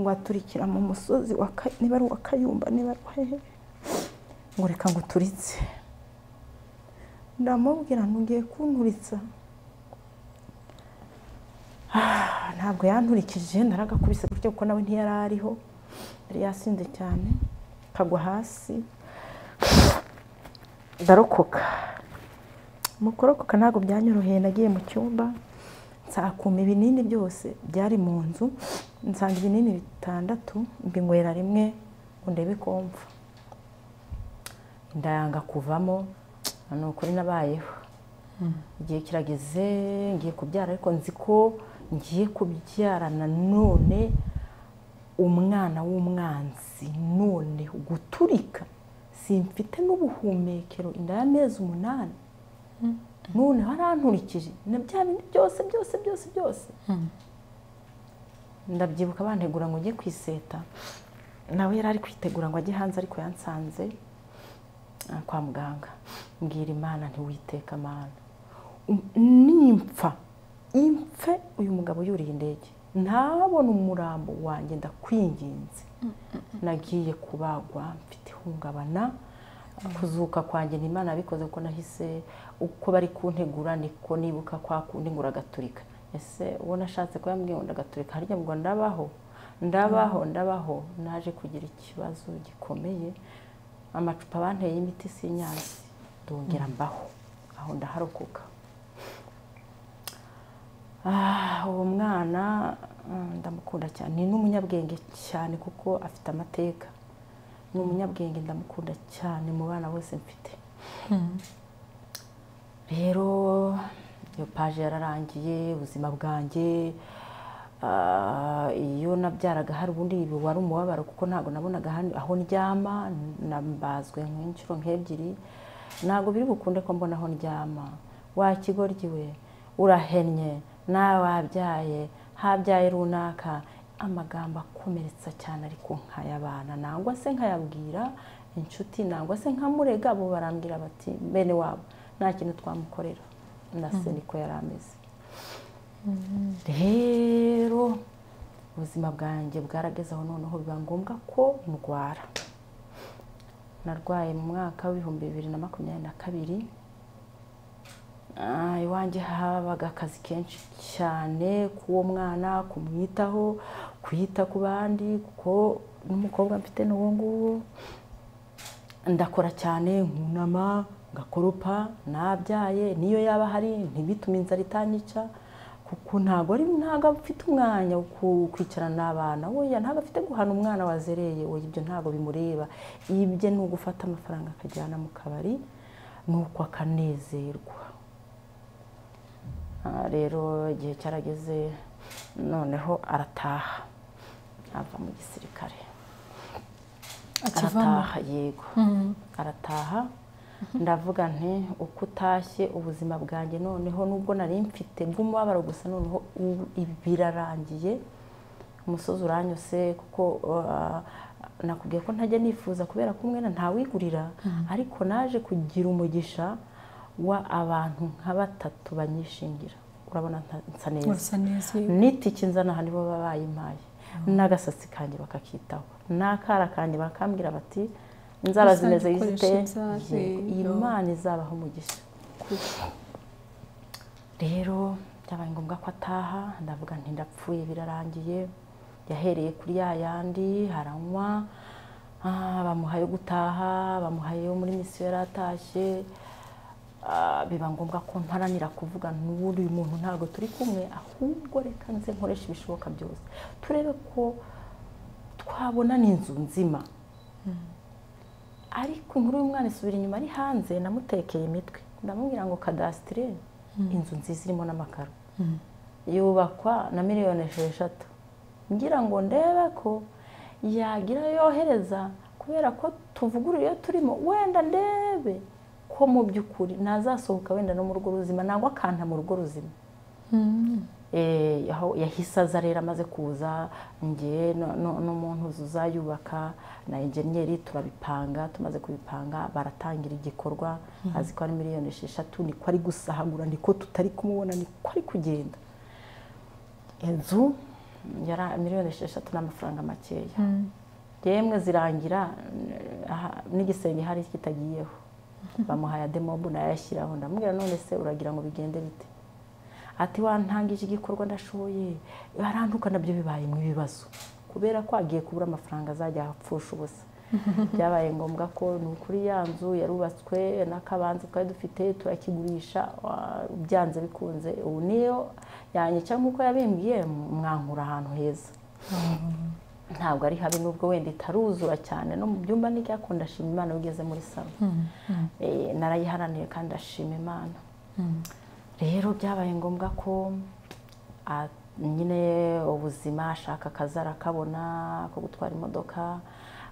ngo aturikira mu musozi wa Ka- niba ari uwa kayumba niba ari uwahehe ngo reka ngo uturitse ndamubwira ntugiye kunturitsa Ah, ntabwo yanturikije naragakubise gutyo kuko nawe ntiyari ariho yari yasinze cyane kagwa hasi ndarokoka mu kurokoka ntabwo byanyoroheye nagiye mu cyumba nsakuma ibinini byose byari mu nzu nsanga ibinini bitandatu mbinywera rimwe ngo ndebe ko mva ndayanga kuvamo ni ukuri nabayeho igihe kirageze ngiye kubyara ariko nzi ko ngiye kubyarana none umwana w'umwanzi none guturika simfite n'ubuhumekero inda y'amezi umunani none haranturikije na bya bindi byose byose byose byose ndabyibuka bantegura ngo njye kwiseta nawe yari ari kwitegura ngo ajye hanze ariko yansanze ah, kwa muganga mbwira imana ntiwiteka amana Um- nimpfa impfe uyu mugabo yuriye indege ntabona umurambo wanjye ndakwinginze nagiye kubagwa mfite ihungabana kuzuka kwanjye ni imana yabikoze kuko nahise uko bari kuntegura niko nibuka kwa kundi ngo uragaturika ese uwo nashatse ko yambwiye ngo ndagaturika harya ngo ndabaho ndabaho ndabaho naje kugira ikibazo gikomeye amacupa banteye y'imiti sinyazi ndongera mbaho aho ndaharokoka Ah, uwo mwana mm, ndamukunda cyane ni n'umunyabwenge cyane kuko afite amateka ni umunyabwenge ndamukunda cyane mu bana bose mfite rero iyo paje yararangiye ubuzima bwanjye ah, iyo nabyaraga hari ubundi wari umubabaro kuko ntabwo nabonaga hano- aho ndyama nambazwe nk'inshuro nk'ebyiri ntabwo biri bukunde ko mbona aho ndyama wakigoryi we urahennye nawe wabyaye habyaye runaka amagambo akomeretsa cyane ariko nkayabana nangwa se nkayabwira inshuti nangwa se nkamurega bo barambwira bati bene wabo nta kintu twamukorera na se niko yari ameze rero ubuzima bwanjye bwaragezeho noneho biba ngombwa ko ndwara narwaye mu mwaka w'ibihumbi bibiri na makumyabiri na kabiri Ah, iwanjye habaga akazi kenshi cyane k'uwo mwana kumwitaho kuyita ku bandi kuko n'umukobwa mfite n'uwo nguwo ndakora cyane nkunama ngakoropa nabyaye niyo yaba hari ntibitume inzara itanyica kuko ntabwo ari ntabwo afite umwanya wo ku- kwicarana n'abana oya ntabwo afite guhana umwana wazereye oya ibyo ntabwo bimureba ibye ni ugufata amafaranga akajyana mu kabari nuko akanezerwa Ah, rero igihe cyarageze noneho arataha ava mu gisirikare akivamo arataha yego Mhm. arataha ndavuga nti uko utashye ubuzima bwanjye noneho nubwo nari mfite bw'umubabaro gusa noneho ubu ibi birarangiye umusozi uranyuse kuko ah, nakubwiye ko ntajya nifuza kubera ko umwenda ntawigurira ariko naje kugira umugisha wa abantu nka batatu banyishingira urabona nta- nsa neza urasa neza n'itiki nzana aha nibo baba bayimpaye n'agasatsi kanjye bakakitaho n'akara kanjye bakambwira bati inzara Rusange zimeze ukoresha zite inzara, yego, iyi yego. mana izabaho umugisha rero byabaye ngombwa ko ataha ndavuga nti ndapfuye birarangiye yahereye kuri ya yandi haranywa ah, bamuha yo gutaha bamuha yo muri misiyo yari atashye Ah, biba ngombwa ko mparanira kuvuga n'ubundi uyu muntu ntabwo turi kumwe ahubwo reka nze nkoresha ibishoboka byose turebe ko twabona n'inzu nzima ariko inkuru y'umwana isubira inyuma ari hanze namutekeye imitwe ndamubwira ngo kadasitire inzu nziza irimo n'amakaro yubakwa na miliyoni esheshatu ngira ngo ndebe ko yagira yohereza kubera ko tuvugurura iyo turimo wenda ndebe ko mu by'ukuri nazasohoka wenda no mu rugo ruzima nangwa akanta mu rugo ruzima Mhm. Eh, aho yahise aza rero amaze kuza ngewe no- no- n'umuntu uzayubaka na enjeniyeri turabipanga tumaze kubipanga baratangira igikorwa azi ko ari miliyoni esheshatu niko ari gusahagura niko tutari kumubona niko ari kugenda inzu yari miliyoni esheshatu n'amafaranga makeya Mhm. yemwe zirangira eh, aha, n'igisenge hari kitagiyeho bamuhaye demobu nayashyiraho ndamubwira none se uragira ngo bigende bite ati wantangije igikorwa ndashoboye barantuka nabyo bibayemo ibibazo kubera ko agiye kubura amafaranga azajya apfusha ubusa byabaye ngombwa ko ni ukuri ya nzu yarubatswe n'akabanza twari dufite turakigurisha wa- byanze bikunze ubu niyo yanyica nk'uko yabimbwiye mwankura ahantu heza ntabwo ari habi nubwo wenda itaruzura cyane no mu byumba n'icyako ndashima imana iyo ugeze muri salo Eh, narayiharaniye kandi ndashima imana rero byabaye ngombwa ko a- nyine ubuzima ashaka akazi arakabona ko gutwara imodoka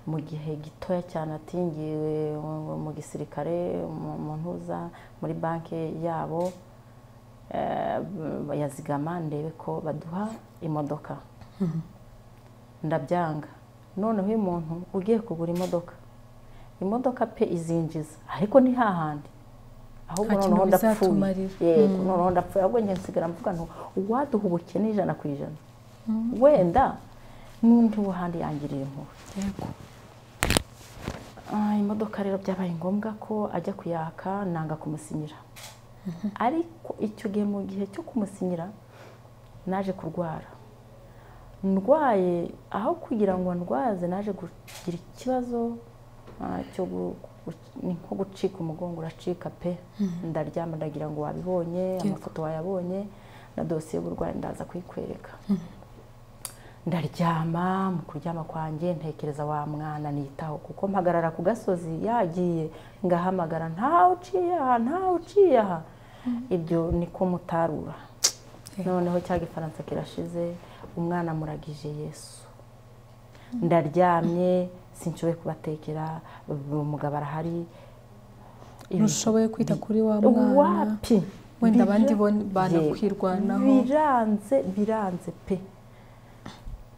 mu gihe gitoya cyane atingiwe mu- mu gisirikare mu mu ntuza muri banki yabo eh, b- yazigama ndebe ko baduha imodoka ndabyanga noneho uyu muntu ugiye kugura imodoka imodoka pe izinjiza ariko ni hahandi ahubwo Nta kintu noneho ndapfuye bizatumarira. yego noneho ndapfuye ahubwo njye nsigara mvuga ngo uwaduha ubukene ijana ku ijana wenda n'undi w'ahandi yangirira impuhwe Yego. Ah, imodoka rero byabaye ngombwa ko ajya kuyaka nanga kumusinyira ariko icyo gihe mu gihe cyo kumusinyira naje kurwara ndwaye aho kugira ngo ndwaze naje kugira ikibazo ah, cyo gu- gu- ni nko gucika umugongo uracika pe ndaryama ndagira ngo wabibonye amafoto wayabonye na dosiye y'uburwayi ndaza kuyikwereka ndaryama mu kuryama kwanjye ntekereza wa mwana nitaho kuko mpagarara ku gasozi yagiye ngahamagara ntawe uciye aha ntawe uciye aha ibyo niko mutarura Eh. noneho cya gifaransa kirashize umwana amuragije yesu ndaryamye sinshoboye kubatekera umugabo arahari ntushoboye kwita kuri wa mwana wapi wenda Bija- abandi bo- Yego. banakwirwanaho biranze biranze pe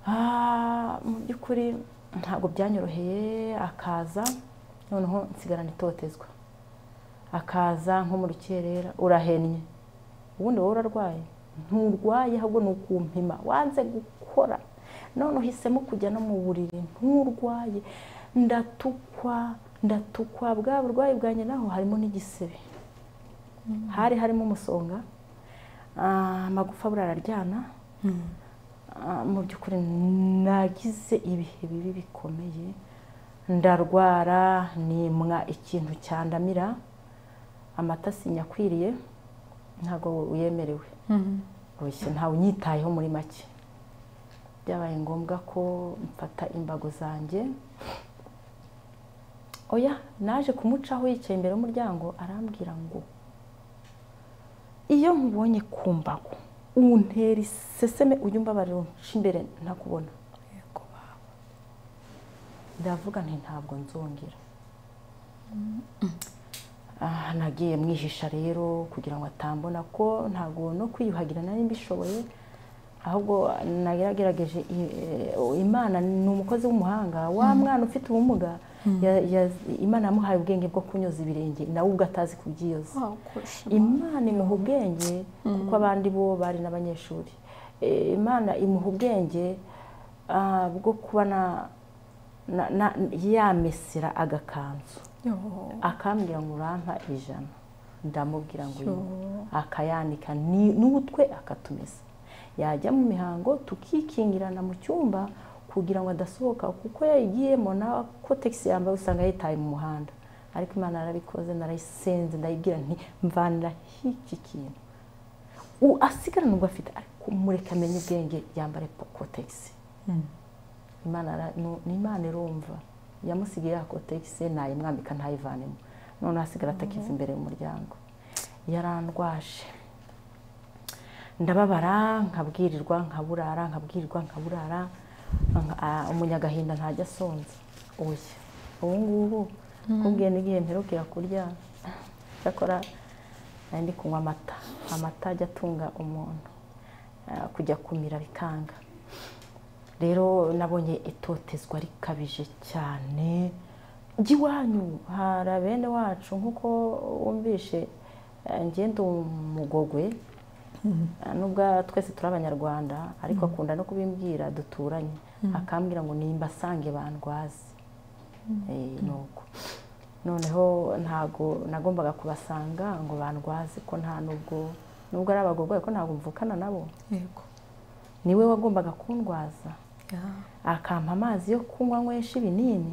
Ah, mu by'ukuri ntabwo byanyoroheye akaza noneho nsigarana itotezwa akaza nko mu rukerera urahennye ubundi wowe urarwaye nturwaye ahubwo ni ukumpima wanze gukora none uhisemo kujya no mu buriri nturwaye ndatukwa ndatukwa bwa burwayi bwanjye naho harimo n'igisebe hari harimo umusonga ah, amagufa buriya araryana Ah, mu by'ukuri nagize ibihe bibi bikomeye ndarwara nimwa ikintu cyandamira amata sinyakwiriye ntabwo uyemerewe oya ntawe unyitayeho muri make byabaye ngombwa ko mfata imbago zanjye oya naje kumucaho yicaye imbere y'umuryango arambwira ngo iyo nkubonye ku mbago untera iseseme ujya umbabarira unce imbere ntakubona ndavuga nti ntabwo nzongera Ah, nagiye mwihisha rero kugira ngo atambona ko ntabwo no kwiyuhagira nari mbishoboye ahubwo nagerageje i- eh, imana ni umukozi w'umuhanga wa mwana ufite ubumuga ya- ya- imana yamuhaye ubwenge bwo kunyoza ibirenge nawe ubwo atazi kubyiyoza imana imuha ubwenge kuko abandi bo bari n'abanyeshuri Eh, imana imuha ubwenge ah, bwo kuba na- na- na- yamesera agakanzu akambwira ngo urampa ijana ndamubwira ngo uyu akayanika ni- n'utwe akatumesa yajya mu mihango tukikingirana mu cyumba kugira ngo adasohoka kuko yayigiyemo nawe ko tagisi yambaye usanga yitaye mu muhanda ariko imana yarabikoze narayisenze ndayibwira nti mvanira h'iki kintu U- asigarana ubwo afite ariko mureke amenye ubwenge yambare tagisi imana ara- nu- ni imana irumva yamusigiye yakotegise nayimwambika ntayivanemo noneho asigara atakiva imbere y'umuryango yarandwaje ndababara nkabwirirwa nkaburara nkabwirirwa nkaburara nka- ah, umunyagahinda ntajya asonza oya ubu ngubu kubwiye n'igihe mperukira kurya cyakora nari ndi kunywa amata amata ajya atunga umuntu Ah, kujya kumira bikanga rero nabonye itotezwa rikabije cyane ry'iwanyu hari bene wacu nk'uko wumvishe eh, njye ndi umugogwe Eh, nubwo twese turi abanyarwanda ariko akunda no kubimbwira duturanye akambwira ngo nimba asange bandwaze Eh, ni uko noneho ntago nagombaga kubasanga ngo bandwaze ko nta nubwo nubwo ari abagogwe ariko ntabwo mvukana nabo yego niwe wagombaga kundwaza akampa amazi yo kunywa nywesha ibinini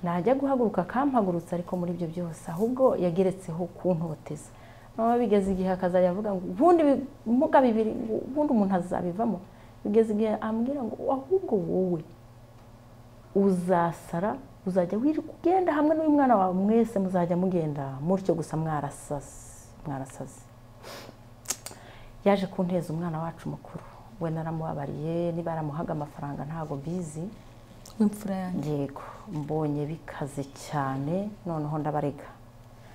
najya guhaguruka akampagurutsa ariko muri ibyo byose ahubwo yageretseho kuntoteza noneho bigeze igihe akazajya avuga ngo ubundi ibimuga bibiri ngo ubundi umuntu azabivamo bigeze igihe ambwira ngo ahubwo wowe uzasara uzajya wirirwa ugenda hamwe n'uyu mwana wawe mwese muzajya mugenda mutyo gusa mwarasaze mwarasaze yaje kunteza umwana wacu mukuru we naramubabariye niba yaramuhaga amafaranga ntabwo mbizi w'imfura yanjye yego mbonye bikaze cyane noneho ndabarega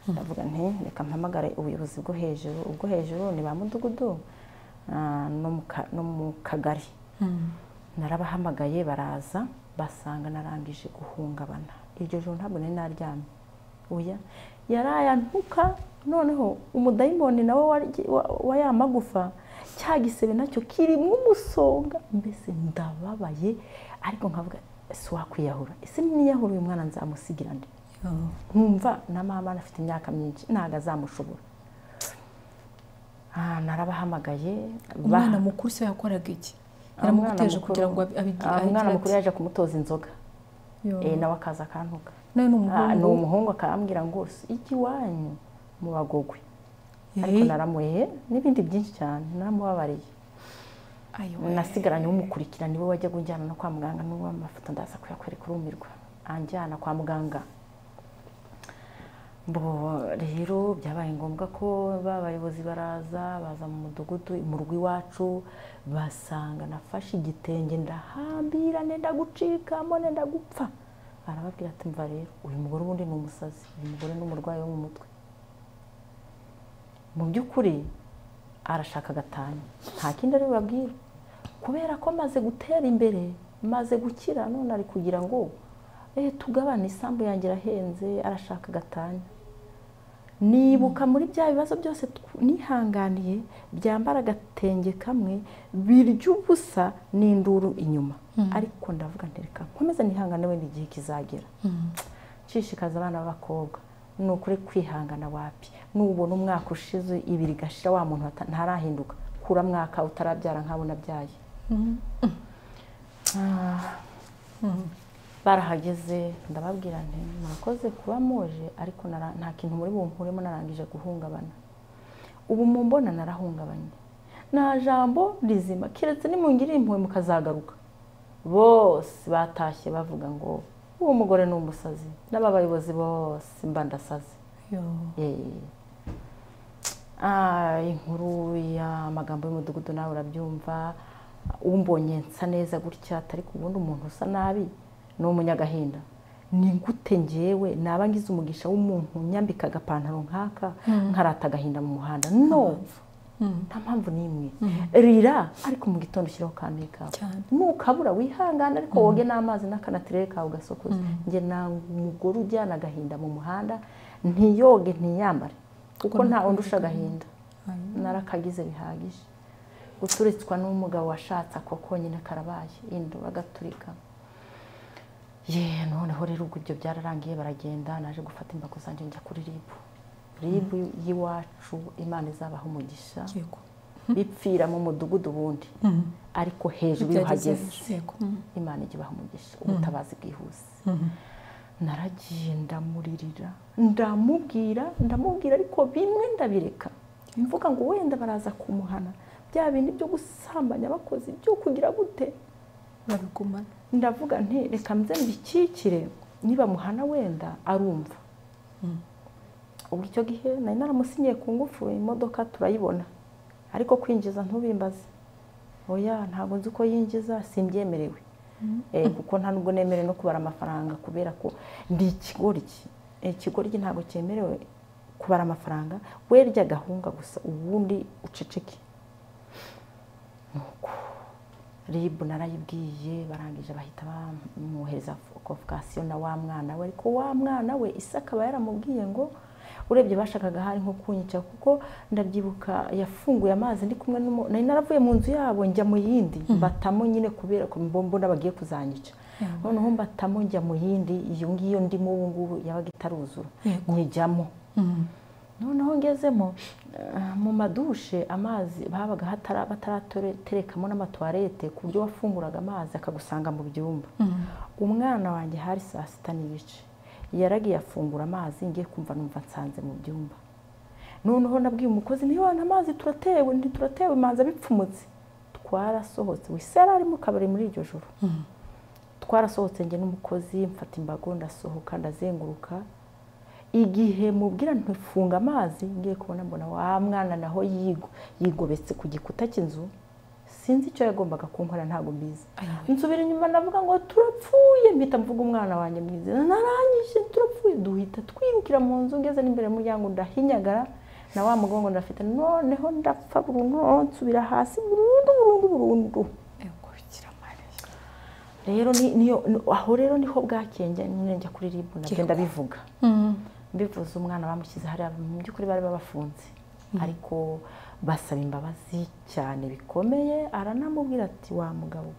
ndavuga nti reka mpamagare ubuyobozi bwo hejuru ubwo hejuru ni ba mudugudu ah, no mu ka- no mu kagari narabahamagaye baraza basanga narangije guhungabana iryo joro ntabwo nari naryamye uya yarayantuka noneho umudayimoni nawe waryi- wa- wa ya magufa cya gisebe nacyo kirimo umusonga mbese ndababaye ariko nkavuga ese wakwiyahura ese niyahura uyu mwana nzamusigira nde nkumva na mama afite imyaka myinshi ntabwo azamushobora Ah, narabahamagaye ba- umwana mukuru se yakoraga iki yaramuguteje mukuru- kugira ngo abi- abi- Ah, umwana ahigire mukuru ati, yaje kumutoza inzoga yo, Eh, nawe akaza akantuka nawe ni Ah, ni umuhungu umuhungu akambwira ngo "Si iki iwanyu mu bagogwe ariko Eh, naramuhe n'ibindi byinshi cyane naramubabariye ayo nasigaranye umukurikira niwe wajya kunjyana no kwa muganga n'uwo amafoto ndaza kuyakwereka urumirwa anjyana kwa muganga bo rero byabaye ngombwa ko ba bayobozi baraza baza mu mudugudu mu rugo iwacu basanga nafashe igitenge ndahambira nenda gucikamo nenda gupfa arababwira ati mva rero uyu mugore ubundi ni umusazi uyu mugore ni umurwayi wo mu mutwe mu by'ukuri arashaka agatanya nta kindi ari bubabwire kubera ko maze gutera imbere maze gukira none ari kugira ngo tugabana isambu yanjye irahenze arashaka agatanya nibuka muri bya bibazo byose tw- nihanganiye byambara agatenge kamwe birya ubusa n'induru inyuma ariko ndavuga ntereka nkomeze nihangane wenda igihe kizagera nshishikaza abana b'abakobwa ni ukuri kwihangana wapi nubona umwaka ushize ibiri igashira wa muntu wata- ntarahinduka kura mwaka utarabyara nk'abo nabyaye Ah, barahageze ndababwira nti murakoze kuba muje ariko nara- nta kintu muri bumkuremo narangije guhungabana ubu mumbona narahungabanye nta jambo rizima keretse nimungirira impuhwe mukazagaruka bose batashye bavuga ngo uwo mugore ni umusazi n'aba bayobozi bose mba ndasaze Eh. Ah, inkuru y'amagambo y'umudugudu nawe urabyumva umbonye nsa neza gutya atari ku wundi umuntu usa nabi ni umunyagahinda ni gute ngewe naba ngize umugisha w'umuntu nyambika agapantaro nk'aka nkarata agahinda mu muhanda no nta mpamvu n'imwe rira ariko mu gitondo ushyiraho kambi kawe Cyane. nukabura wihangane ariko woge n'amazi n'akanatirere kawe ugasokoza njye nanga umugore ujyana agahinda mu muhanda ntiyoge ntiyambare kuko nta wundi usha agahinda narakagize bihagije guturitswa n'umugabo washatse ako konyine karabaye yenda uragaturika ye noneho rero ubwo ibyo byararangiye baragenda naje gufata imbago zanjye njya kuri ribu ribu y'iwacu imana izabaha umugisha yego bipfira mu mudugudu ubundi ariko hejuru iyo uhageze imana ijya ibaha umugisha ubutabazi bwihuse naragiye ndamuririra ndamubwira ndamubwira ariko bimwe ndabireka mvuga ngo wenda baraza kumuhana bya bindi byo gusambanya abakozi byo kugira gute babigumana ndavuga nti reka mze mbikikire niba muhana wenda arumva ubwo icyo gihe nari naramusinyiye ku ngufu imodoka turayibona ariko kwinjiza ntubimbaze oya ntabwo nzi uko yinjiza simbyemerewe Eh, kuko nta nubwo nemerewe no kubara amafaranga kubera ko ndi ikigoryi Eh, ikigoryi ntabwo cyemerewe kubara amafaranga werya agahunga gusa ubundi uceceke ribu narayibwiye barangije bahita bamwohereza kovokasiyo na wa mwana we ariko wa mwana we isi akaba yaramubwiye ngo urebye bashakaga hari nko kunyica kuko ndabyibuka yafunguye amazi ndi kumwe n'umu- nari naravuye mu nzu yabo njya mu yindi mbatamo nyine kubera ko mbona bagiye kuzanyica noneho mbatamo njya mu yindi iyo ngiyo ndimo ubu ngubu yabaga itaruzura Yego. nyijyamo noneho ngezemo eh, mu madushe amazi babaga hatara- bataraterekamo n'amatuwarete ku buryo wafunguraga amazi akagusanga mu byumba umwana wanjye hari saa sita n'ibice yaragiye afungura amazi ngiye kumva numva nsanze mu byumba noneho nabwiye umukozi ntiwana amazi turatewe ntituratewe manza bipfumutse twarasohotse wese yari ari mu kabari muri iryo joro twarasohotse njye n'umukozi mfata imbago ndasohoka ndazenguruka igihe mubwira ntifunga amazi ngiye kubona mbona wa mwana naho yigo yigobetse ku gikuta cy'inzu sinzi icyo yagombaga kunkorera ntabwo mbizi nsubira inyuma ndavuga ngo turapfuye mpita mvuga umwana wanjye mwiza narangije turapfuye duhita twirukira mu nzu ngeze n'imbere y'umuryango ndahinyagara na wa mugongo ndafite noneho ndapfa burundu nsubira hasi burundu burundu burundu yego bikiramariya rero ni- niyo ni- aho rero niho bwakenge nyine njya kuri ribu ndagenda bivuga mbivuze umwana bamushyize hariya mu by'ukuri bari babafunze ariko basaba imbabazi cyane bikomeye aranamubwira ati wa mugabo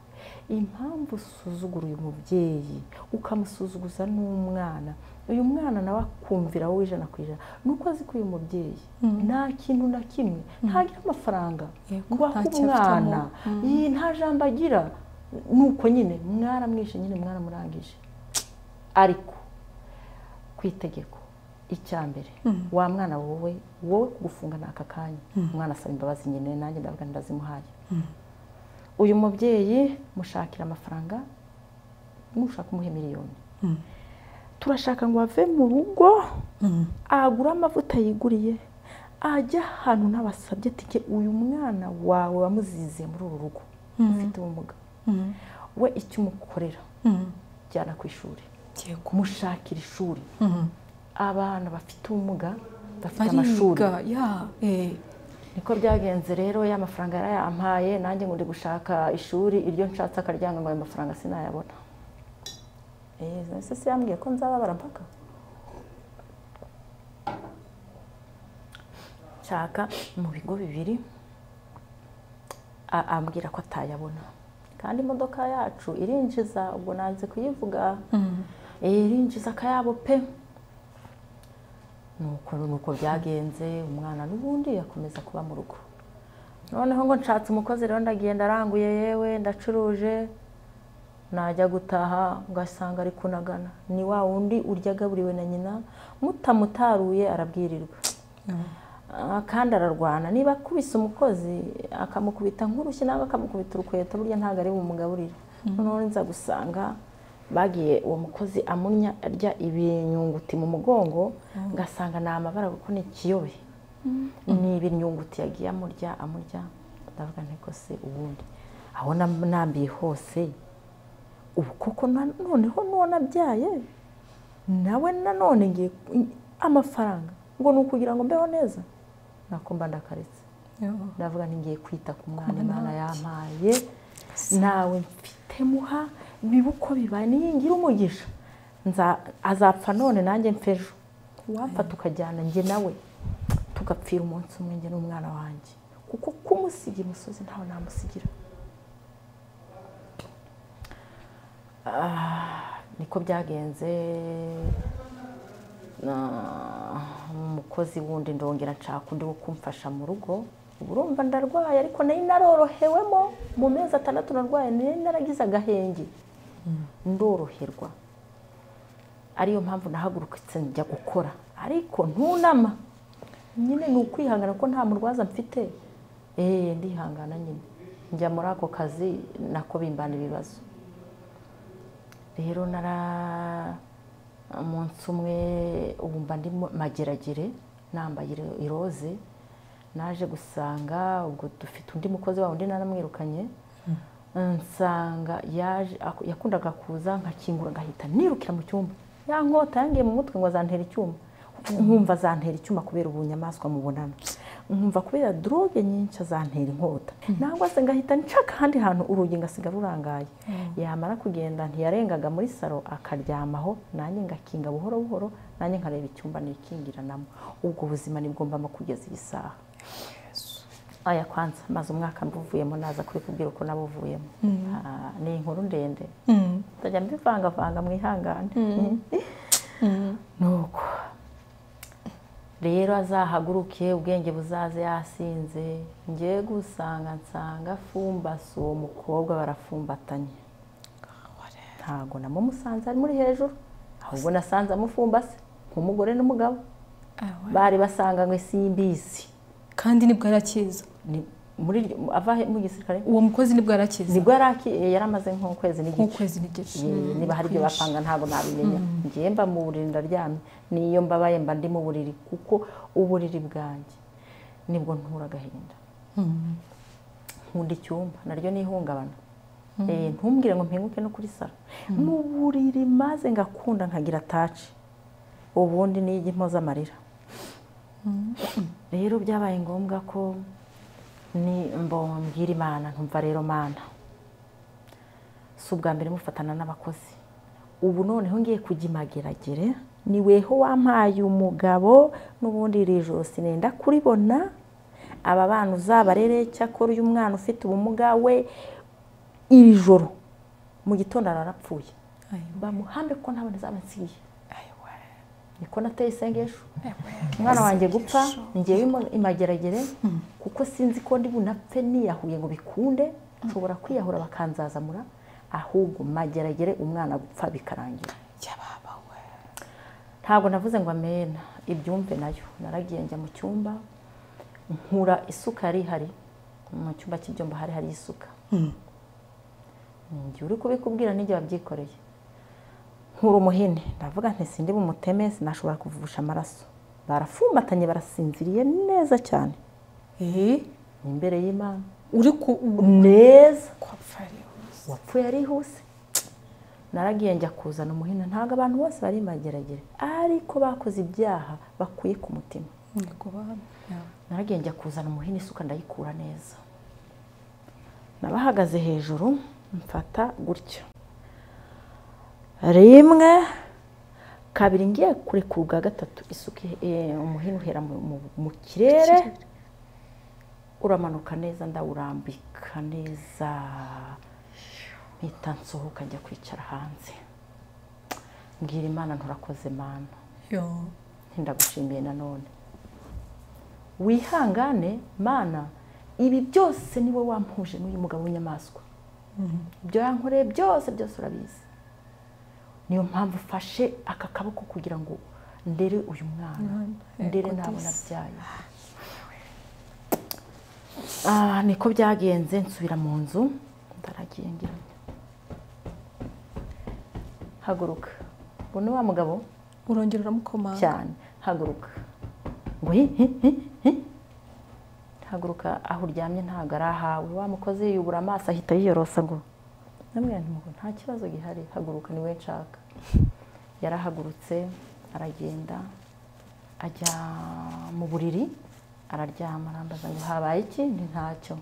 we, impamvu usuzugura uyu mubyeyi ukamusuzuguza n'umwana uyu mwana nawe akumvira wowe ijana ku ijana ni uko azi ko uyu mubyeyi nta kintu na kimwe ntagira amafaranga Yego, ngo ahe nta cyo umwana iyi nta jambo agira ni uko nyine mwaramwishe nyine mwaramurangije ariko ku itegeko icya mbere wa mwana wowe wowe kugufunga ni aka kanya umwana asaba imbabazi nyine nanjye ndavuga ngo ndazimuhaye uyu mubyeyi mushakira amafaranga mushaka umuhe miliyoni turashaka ngo ave mu rugo agure amavuta yiguriye ajya ahantu ntabasabye tike uyu mwana wawe wamuziziye muri uru rugo ufite ubumuga we icyo umukorera jyana ku ishuri yego kumushakira ishuri abana bafite ubumuga bafite amashuri bariga ya eh, niko byagenze rero ya mafaranga yarayampaye nanjye ngo ndi gushaka ishuri iryo nshatse akaryanga ngo ayo mafaranga sinayabona ese se yambwiye ko nzababara mpaka nshaka mu bigo bibiri a- ambwira ko atayabona kandi imodoka yacu irinjiza ubwo nanze kuyivuga Eh, irinjiza akayabo pe nuko nuko byagenze umwana n'ubundi akomeza kuba mu rugo noneho ngo nshatse umukozi rero ndagiye ndaranguye yewe ndacuruje najya gutaha ugasanga ari kunagana ni wa wundi urya agaburiwe na nyina mutamutaruye arabwirirwa Ah, kandi ararwana niba akubise umukozi akamukubita nk'urushyi cyangwa akamukubita urukweto burya ntabwo ari bumugaburire noneho nza gusanga bagiye uwo mukozi amunya arya ibinyunguti mu mugongo ngasanga ni amabara kuko ni ikiyobe ni ibinyunguti yagiye amurya amurya ndavuga nteko se ubundi aho nam- nambiye hose ubu koko na- noneho n'uwo nabyaye nawe nanone ngiye amafaranga ngo ni ukugira ngo mbeho neza nako mba ndakaretse ndavuga ntigiye kwita ku mwana imana yampaye nawe mfite muha biba uko bibaye niyingira umugisha Nza- azapfa none nanjye mfe ejo uwapfa tukajyana njye nawe tugapfira umunsi umwe njye n'umwana wanjye kuko kumusiga imusozi ntawe namusigira Ah, niko byagenze na- umukozi wundi ndongera nshaka undi wo kumfasha mu rugo ubu urumva ndarwaye ariko nari narorohewemo mu mezi atandatu narwaye nari naragize agahenge ndoroherwa ariyo mpamvu nahagurukitse njya gukora ariko ntunama nyine ni ukwihangana ko nta murwaza mfite eee ndihangana nyine njya muri ako kazi nako bimbana ibibazo rero nara umunsi umwe ubu mba ndi mu- mageragere nambaye iro- iroze naje gusanga ubwo dufite undi mukozi wa undi naramwirukanye nsanga yaje aku- yakundaga kuza nkakingura ngahita nirukira mu cyumba ya nkota yangiye mu mutwe ngo azantera icyuma nkumva azantera icyuma kubera ubunyamaswa mubonana nkumva kubera droge nyinshi azantera inkota nangwa se ngahita nshaka ahandi hantu urugi ngasiga rurangaye yamara kugenda ntiyarengaga muri saro akaryamaho nanjye ngakinga buhoro buhoro nanjye nkareba icyumba nikingiranamo ubwo buzima nibwombamo kugeza iyi saha aya kwanza maze umwaka mbuvuyemo naza kubikubwira uko nabuvuyemo Ah, ni inkuru ndende ntajya mbivangavanga mwihangane nuko rero azahaguruke ubwenge buzaze yasinze ngiye gusanga nsanga afumbase uwo mukobwa barafumbatanye ntabwo namumusanze ari muri hejuru ahubwo nasanze amufumbase nk'umugore n'umugabo bari basanganywe simbizi kandi nibwo arakiza ni muri iryo- ava he- mu gisirikare uwo mukozi nibwo arakiza nibwo yari aki- yari amaze nk'ukwezi n'igice nk'ukwezi n'igice Ye- niba hari ibyo bapanga ntabwo nabimenya ngiye mba mu buriri ndaryamye niyo mbabaye mba ndi mu buriri kuko uburiri bwanjye nibwo ntura agahinda nkunda icyumba naryo ni ihungabana Eh, ntumbwire ngo mpinguke no kuri saro mu buriri maze ngakunda nkagira taci ubundi nijya impoza amarira rero byabaye ngombwa ko ni mbwira imana ntumva rero mana si ubwa mbere mufatana n'abakozi ubu noneho ngiye kujya imageragere ni weho wampaye umugabo n'ubundi iri joro sinenda kuribona aba bana uzabarere cyakora uyu mwana ufite ubumuga we iri joro mu gitondo ararapfuye bamuhambe ko ntabwo nzaba nsiye niko nateye isengesho umwana wanjye gupfa ngewe imo- imageragere kuko sinzi ko ndi bunapfe niyahuye ngo bikunde nshobora kwiyahura bakanzazamura ahubwo mageragere umwana gupfa bikarangira ntabwo navuze ngo amena ibyumve nayo naragiye njya mu cyumba nkura isuka yari ihari mu cyumba cy'ibyumba hari hari isuka njye uri kubikubwira n'igihe wabyikoreye nkura umuhini ndavuga nti sindi bumuteme sinashobora kuvusha amaraso barafumbatanye barasinziriye neza cyane imbere y'imana uri ku neza kwapfa uwapfuye arihuse naragiye njya kuzana umuhini ntabwo abantu bose bari mageragere ariko bakoze ibyaha bakuye ku mutima naragiye njya kuzana umuhini isuka ndayikura neza nabahagaze hejuru mfata gutya rimwe kabiri ngiye kurekura ubwa gatatu isuka eh, umuhini uhera mu- mu- mu kirere uramanuka neza ndawurambika neza mpita nsohoka njya kwicara hanze mbwira imana nturakoze mana yo ntindagushimiye nanone wihangane mana ibi byose ni wowe wampuje n'uyu mugabo w'inyamaswa ibyo yankoreye byose byose urabizi niyo mpamvu ufashe aka kaboko kugira ngo ndere uyu mwana ndere nabona abyaye Ah, niko byagenze nsubira mu nzu ndaragiye ngiranya haguruka ubu ni wa mugabo urongera uramukomanga cyane haguruka ngo hi hi hi hi haguruka aho uryamye ntabwo ari ahawe wa mukozi yubura amaso ahita yiyorosa ngo namwe ntabwo nta kibazo gihari haguruka niwe nshaka yarahagurutse aragenda ajya mu buriri araryama arambaza ngo habaye iki nti ntacyo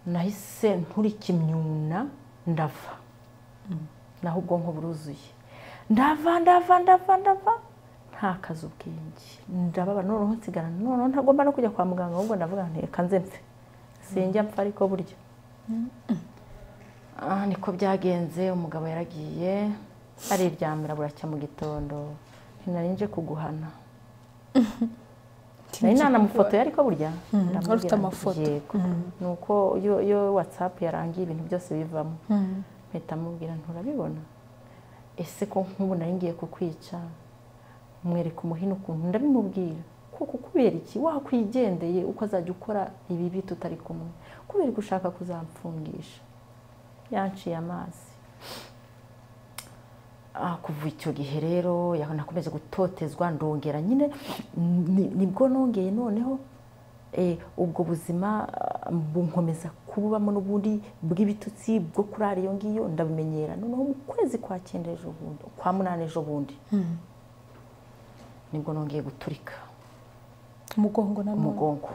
nahise nturika imyuna ndava naho ubwonko buruzuye ndava ndava ndava ndava ntakaze ubwenge ndababara noneho nsigara noneho ntagomba no kujya kwa muganga ahubwo ndavuga nti reka nze mpfe sinjya mpfa ariko burya Ah, niko byagenze umugabo yaragiye ariryamira buracya mu gitondo ntinari nje kuguhana nari nanamufotoye ariko burya ndamubwira wari nti, ufite amafoto. yego ni uko iyo- iyo watsapu yarangiye ibintu byose bivamo mpita amubwira nturabibona ese ko nk'ubu nari ngiye kukwica mwereka umuhini ukuntu ndabimubwira kuko kubera iki wakwigendeye uko azajya ukora ibibi tutari kumwe kubera ko ushaka kuzamfungisha yanciye amazi Ah, kuva icyo gihe rero yaho nakomeje gutotezwa ndongera nyine ni- nibwo nongeye noneho eh, ubwo buzima ah, bunkomeza kububamo n'ubundi bw'ibitutsi bwo kurara iyo ngiyo ndabumenyera noneho mu kwezi kwa cyenda ejo bundi kwa munani ejo bundi nibwo nongeye guturika umugongo na none umugongo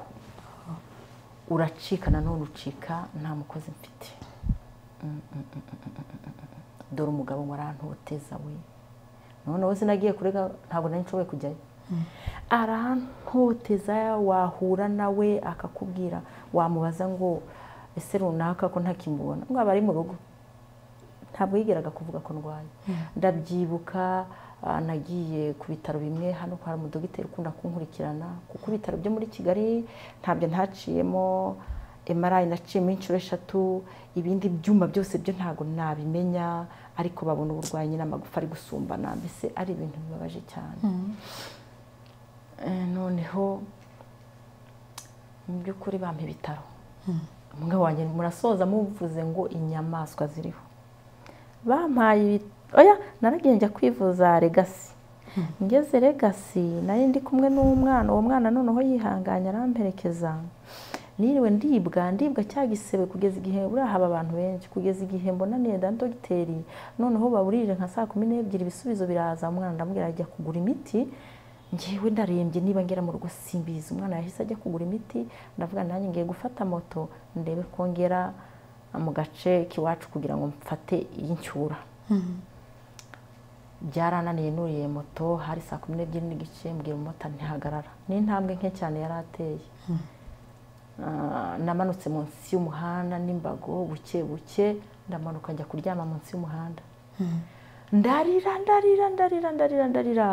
uracika nanone ucika nta mukozi mfite Mm, mm, mm, mm, mm, mm, mm, mm. dore umugabo warantoteza we noneho sinagiye kurega ntabwo nari nshoboye kujyayo arantoteza wahura nawe akakubwira wamubaza ngo ese runaka ko ntakimubona ngo aba ari mu rugo ntabwo yigeraga kuvuga ko ndwaye ndabyibuka ah, nagiye ku bitaro bimwe hano kwa umudogiteri ukunda kunkurikirana kuko ibitaro byo muri kigali ntabyo ntaciyemo emarayi naciyemo inshuro eshatu ibindi byuma byose byo ntabwo nabimenya ariko babona uburwayi nyine amagufa ari gusumbana mbese ari ibintu bibabaje cyane Eh, noneho mu by'ukuri bampa ibitaro umwe wanjye murasoza muvuze ngo inyamaswa ziriho bampaye ibi- oya naragiye njya kwivuza regasi ngeze regasi nari ndi kumwe n'umwana uwo mwana noneho yihanganye aramperekeza niriwe ndibwa ndibwa cya gisebe kugeza igihe buriya haba abantu benshi kugeza igihe mbonaniye na dogiteri noneho baburije nka saa kumi n'ebyiri ibisubizo biraza umwana ndamubwira ajya kugura imiti ngewe ndarembye niba ngera mu rugo simbizi umwana yahise ajya kugura imiti ndavuga nanjye ngiye gufata moto ndebe ko ngera mu gace k'iwacu kugira ngo mfate iy'inshyura byarananiye nuriye moto hari saa kumi n'ebyiri n'igice mbwira umumotari ntihagarara n'intambwe nke cyane yari ateye Ah, namanutse munsi y'umuhanda n'imbago buke buke ndamanuka njya kuryama munsi y'umuhanda ndarira ndarira ndarira ndarira ndarira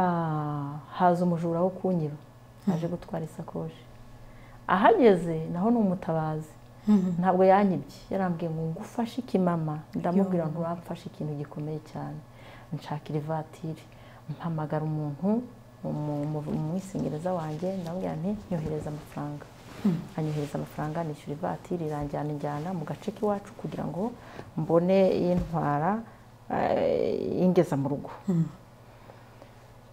haza umujura wo kunyiba aje gutwara isakoshi ahageze naho ni umutabazi ntabwo yanyibye yarambwiye ngo ngufashe iki mama ndamubwira ngo uramfashe ikintu gikomeye cyane nshakira ivatiri mpamagara umuntu mu- mu- umwisingiriza wanjye ndamubwira nti nyohereza amafaranga anyohereza amafaranga nishyura ivatiri iranjyana injyana mu gace k'iwacu kugira ngo mbone intwara ingeza mu rugo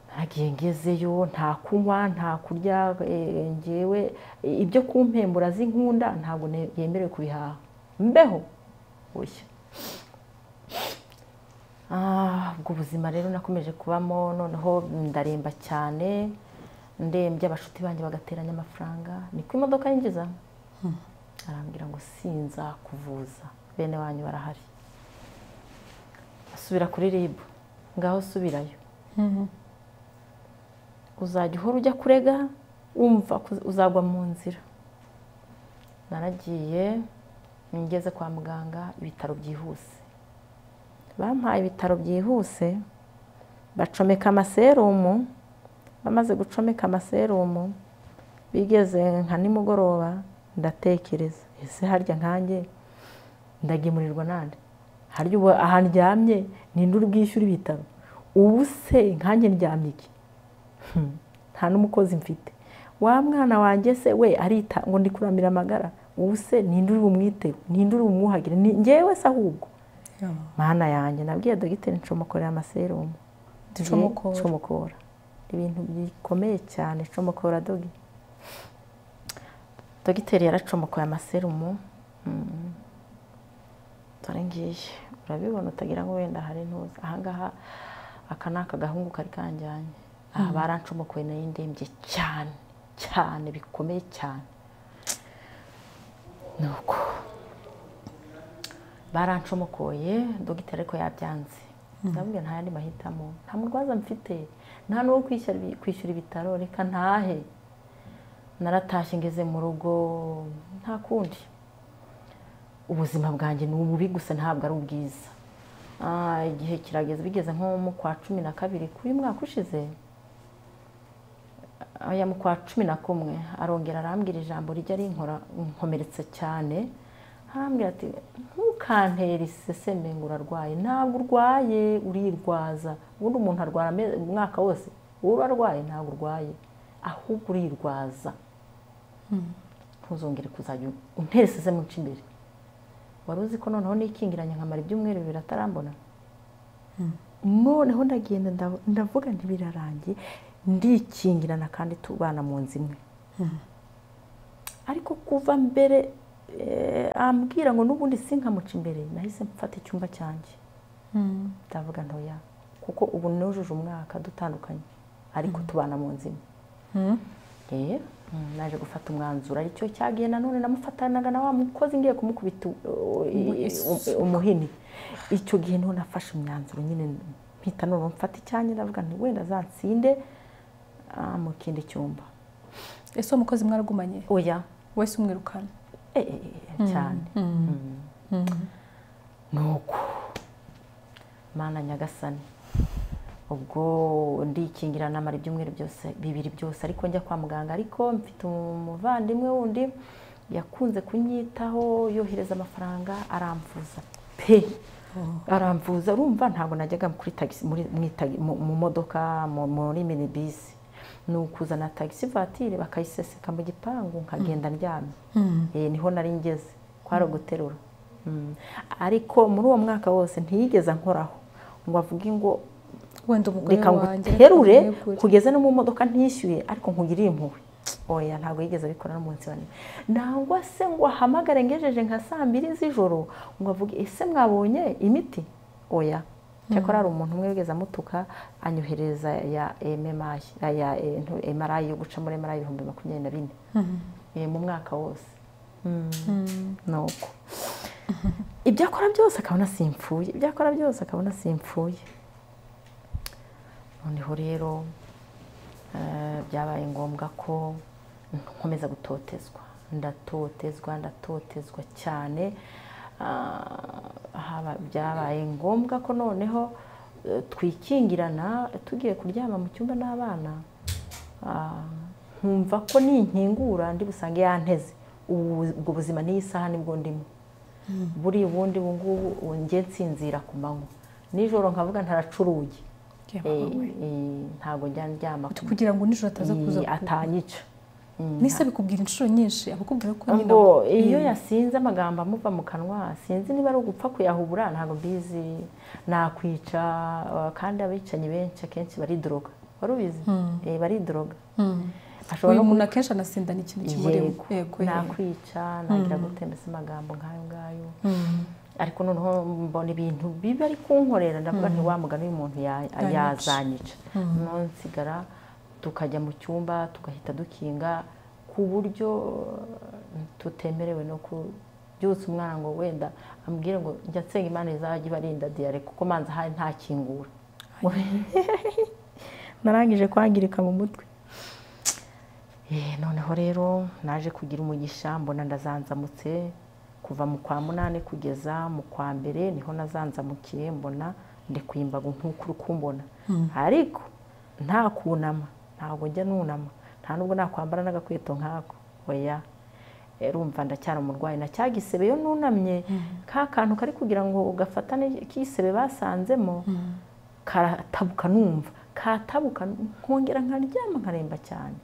ntagiye ngezeyo nta kunywa nta kurya eh, ngewe eh, ibyo kumpembura z'inkunda ntabwo ne- yemerewe kubihaha mbeho bushya Ah, ubwo buzima rero nakomeje kubamo noneho ndaremba cyane ndembye abashuti banjye bagateranya amafaranga niko imodoka yinjiza arambwira ngo sinza kuvuza bene wanyu barahari subira kuri ribu ngaho subirayo uzajya uhora ujya kurega wumva uzagwa mu nzira naragiye ngeze kwa muganga ibitaro byihuse bampaye ibitaro byihuse bacomeka amaserumu bamaze gucomeka amaserumu bigeze nka nimugoroba ndatekereza ese harya nkanjye ndagemurirwa nande harya ubu ahantu uryamye ninde uri bwishyure ibitaro ubu se nkanjye ndyamye iki nta n'umukozi mfite wa mwana wanjye se we arita ngo ndi kuramira amagara ubu se ninde uri bumwite ninde uri bumwuhagire ngewe se ahubwo mwana yanjye nabwiye dogiteri ncomokorera amaserumu ncomokora ibintu bikomeye cyane ncomokora dogi dogiteri yaracomokoye amaserumu dore ngiye urabibona utagira ngo wenda hari ntuzi ahangaha aka ni aka gahungu kari kanjyanye aha barancomokoye nayo ndembye cyane cyane bikomeye cyane ni uko barancomokoye dogiteri ariko yabyanze ndabwira nta yandi mahitamo nta murwaza mfite nta n'uwo kwishyura ibitaro reka ntahe naratashye ngeze mu rugo nta kundi ubuzima bwanjye ni ububi gusa ntabwo ari ubwiza igihe kirageze bigeze nko mu kwa cumi na kabiri kuri uyu mwaka ushize aya mu kwa cumi na kumwe arongera arambwira ijambo rijya rinkomeretse cyane arambwira ati ntukantere iseseme ngo urarwaye ntabwo urwaye urirwaza ubundi umuntu arwara umwaka wose uba urarwaye ntabwo urwaye ahubwo urirwaza ntuzongere kuzajya untera iseseme uca imbere wari uzi ko noneho nikingiranye nkamara ibyumweru bibiri atarambona noneho ndagenda ndavuga ntibirarangiye ndikingirana kandi tubana mu nzu imwe ariko kuva mbere ambwira ngo n'ubundi si nkamuca imbere nahise mfata icyumba cyanjye ndavuga ntoya kuko ubu nujuje umwaka dutandukanye ariko tubana mu nzu imwe naje gufata umwanzuro aricyo cyagiye nanone namufatanaga na wa mukozi ngiye kumukubita umuhini icyo gihe niho nafashe imyanzuro nyine mpita none mfata icyanjye ndavuga nti wenda azansinde mu kindi cyumba ese uwo mukozi mwaragumanye oya wese umwirukana cyane ni uko mana nyagasani ubwo ndikingira namara ibyumweru byose bibiri byose ariko njya kwa muganga ariko mfite umuvandimwe wundi yakunze kunyitaho yohereza amafaranga aramvuza pe aramvuza urumva ntabwo najyaga kuri tagisi mu modoka muri minibisi ni ukuzana tagisi vatire bakayiseseka mu gipangu nkagenda ndyamye niho nari ngeze kwari uguterura ariko muri uwo mwaka wose ntiyigeze nkoraho ngo avuge ngo wenda umugore wanjye nguterure kugeza no mu modoka ntishyuye ariko nkugiriye impuhwe oya ntabwo yigeze abikora n'umunsi wa none nangwa se ngo ahamagare ngejeje nka saa mbiri z'ijoro ngo avuge ese mwabonye imiti oya cyakora hari umuntu umwe wigeze amutuka anyohereza ya emarayi yo guca muri emarayi ibihumbi makumyabiri na bine mu mwaka wose ni uko ibyo akora byose akabona simpfuye ibyo akora byose akabona simpfuye noneho rero byabaye ngombwa ko nkomeza gutotezwa ndatotezwa ndatotezwa cyane byabaye ngombwa ko noneho twikingirana tugiye kuryama mu cyumba n'abana nkumva ko ninkingura ndi busange yanteze ubwo buzima n'iyi saha nibwo ndimo buri ubundi ubu ngubu njye nsinzira ku manywa nijoro nkavuga ntaracuruye ntabwo njya ndyama kugira ngo nijoro ataza kuza atanyica nise bikubwira inshuro nyinshi abakubwira ko ngo iyo yasinze amagambo amuva mu kanwa sinzi niba ari ugupfa kuyahubura ntabwo mbizi nakwica kandi abicanyi benshi akenshi baridoroga wari ubizi baridoroga uyu muntu akenshi anasindana ikintu kimureba nakwica nagira gutembesa amagambo nk'ayo ngayo ariko noneho mbona ibintu biba ari kunkorera ndavuga nti wa mugani uyu muntu yazanyica nonsigara tukajya mu cyumba tugahita dukinga ku buryo tutemerewe no byutse umwana ngo wenda amubwire ngo njya nsenga imana izajya ibarinda diyare kuko manza ahari nta kingura narangije kwangirika mu mutwe noneho rero naje kugira umugisha mbona ndazanzamutse kuva mu kwa munani kugeza mu kwa mbere niho nazanzamukiye mbona ndikuyimbaga nk'uko uri kumbona ariko nta kunama ntabwo njya nunama nta nubwo nakwambara n'agakweto nk'ako oya rumva ndacyari umurwayi na cya gisebe iyo nunamye ka kantu kari kugira ngo ugafatane k'isebe basanzemo karatabuka numva katabuka nkongera nkaryama nkaremba cyane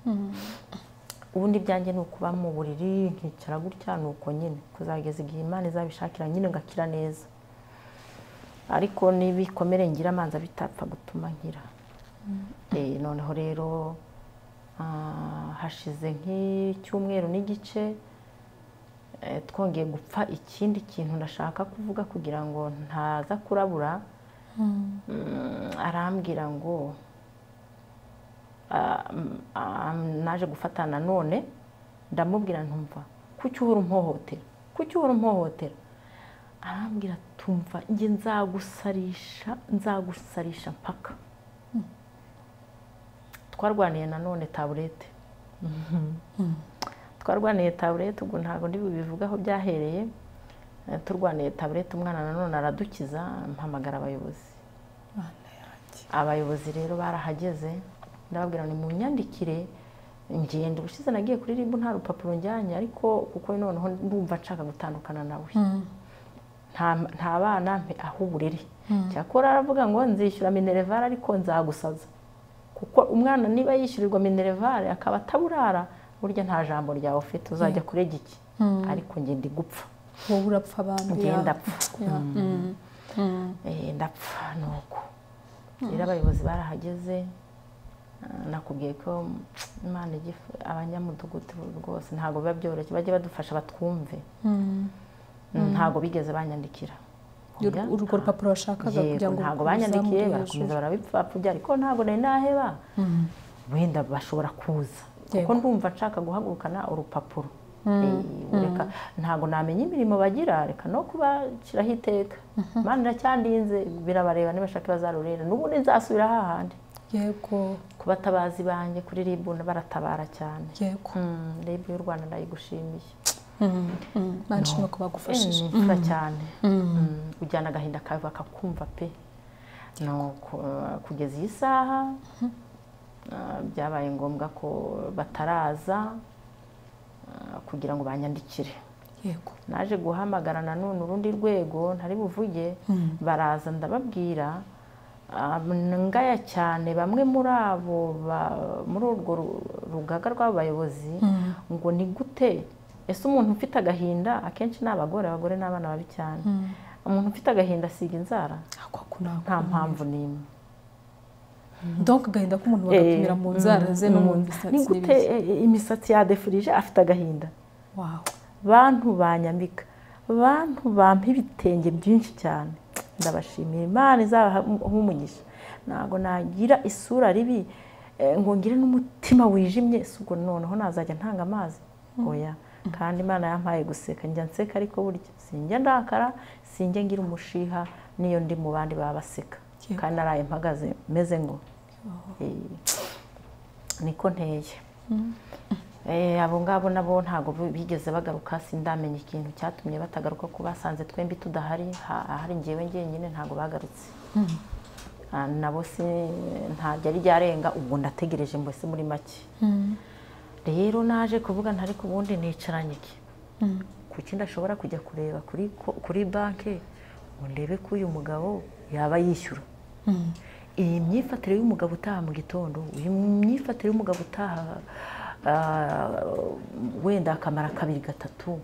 ubundi byanjye ni ukuba mu buriri nkicara gutya ni uko nyine kuzageza igihe imana izabishakira nyine ngakira neza ariko n'ibikomere ngira amanza bitapfa gutuma nkira noneho rero hashize nk'icyumweru n'igice twongeye gupfa ikindi kintu ndashaka kuvuga kugira ngo ntaza kurabura arambwira ngo naje gufata nanone ndamubwira ntumva kuki uhora umpohotera kuki uhora umpohotera arambwira tumva njye nzagusarisha nzagusarisha mpaka twarwaniye nanone taburete twarwaniye taburete ubwo ntabwo ndi bubivugaho byahereye turwaniye taburete umwana nanone aradukiza mpamagara abayobozi abayobozi rero barahageze ndababwira ni mu myandikire ngenda ubushize nagiye kuri ribu nta rupapuro njyanye ariko kuko noneho ndumva nshaka gutandukana nawe nta bana aho uburere cyakora aravuga ngo nzishyura minerevare ariko nzagusaza kuko umwana niba yishyurirwa minerevare akaba ataburara burya nta jambo ryawe ufite uzajya kurega iki ariko ngenda igupfa wowe urapfa abantu ngenda apfa ndapfa ni uko rero abayobozi barahageze nakubwiye ko imana abanyamudugudu rwose ntabwo biba byoroshye bajye badufasha batwumve ntabwo bigeze banyandikira urwo rupapuro washakaga kugira ngo ntabwo banyandikiye barakomeza barabipfapfubya ariko ntabwo nari naheba wenda bashobora kuza kuko ndumva nshaka guhagurukana urupapuro ntabwo namenya imirimo bagira reka no kubashyiraho iteka imana iracyandinze birabareba nibashaka bazarurera n'ubundi nzasubira hahandi yego ku batabazi banjye kuri ribu baratabara cyane yego ribu y'u rwanda ndayigushimiye banshima ko bagufashije imfura cyane ujyana agahinda kawe bakakumva pe kugeza iyi saha byabaye ngombwa ko bataraza kugira ngo banyandikire naje guhamagara nanone urundi rwego ntari buvuge baraza ndababwira ngaya cyane bamwe muri abo muri urwo rugaga rw'abayobozi ngo ni gute ese umuntu ufite agahinda akenshi ni abagore abagore n'abana babi cyane umuntu ufite agahinda asiga inzara nta mpamvu n'imwe doga agahinda k'umuntu bagapimira mu nzara ze no mu misatsi ni gute imisatsi yadefurije afite agahinda bantu banyambika bantu bampa ibitenge byinshi cyane ndabashimira imana izaba nk'umugisha ntabwo nagira isura ribi ngo ngire n'umutima wijimye si ubwo noneho nazajya ntanga amazi oya kandi imana yampaye guseka njya nseka ariko burya sinjya ndakara sinjya ngira umushiha n'iyo ndi mu bandi baba baseka kandi naraye mpagaze meze ngo niko nteye abo ngabo nabo ntabwo bigeze bagaruka sindamenya ikintu cyatumye batagaruka ko basanze twembi tudahari ahari ngewe ngenyine ntabwo bagarutse nabo si ntabwo ari ryarenga ubwo ndategereje mbese muri make rero naje kuvuga ntari ku bundi nicaranye iki kuki ndashobora kujya kureba kuri banki ngo ndebe ko uyu mugabo yaba yishyura iyi myifatire y'umugabo utaha mu gitondo iyi myifatire y'umugabo utaha wenda akamara kabiri gatatu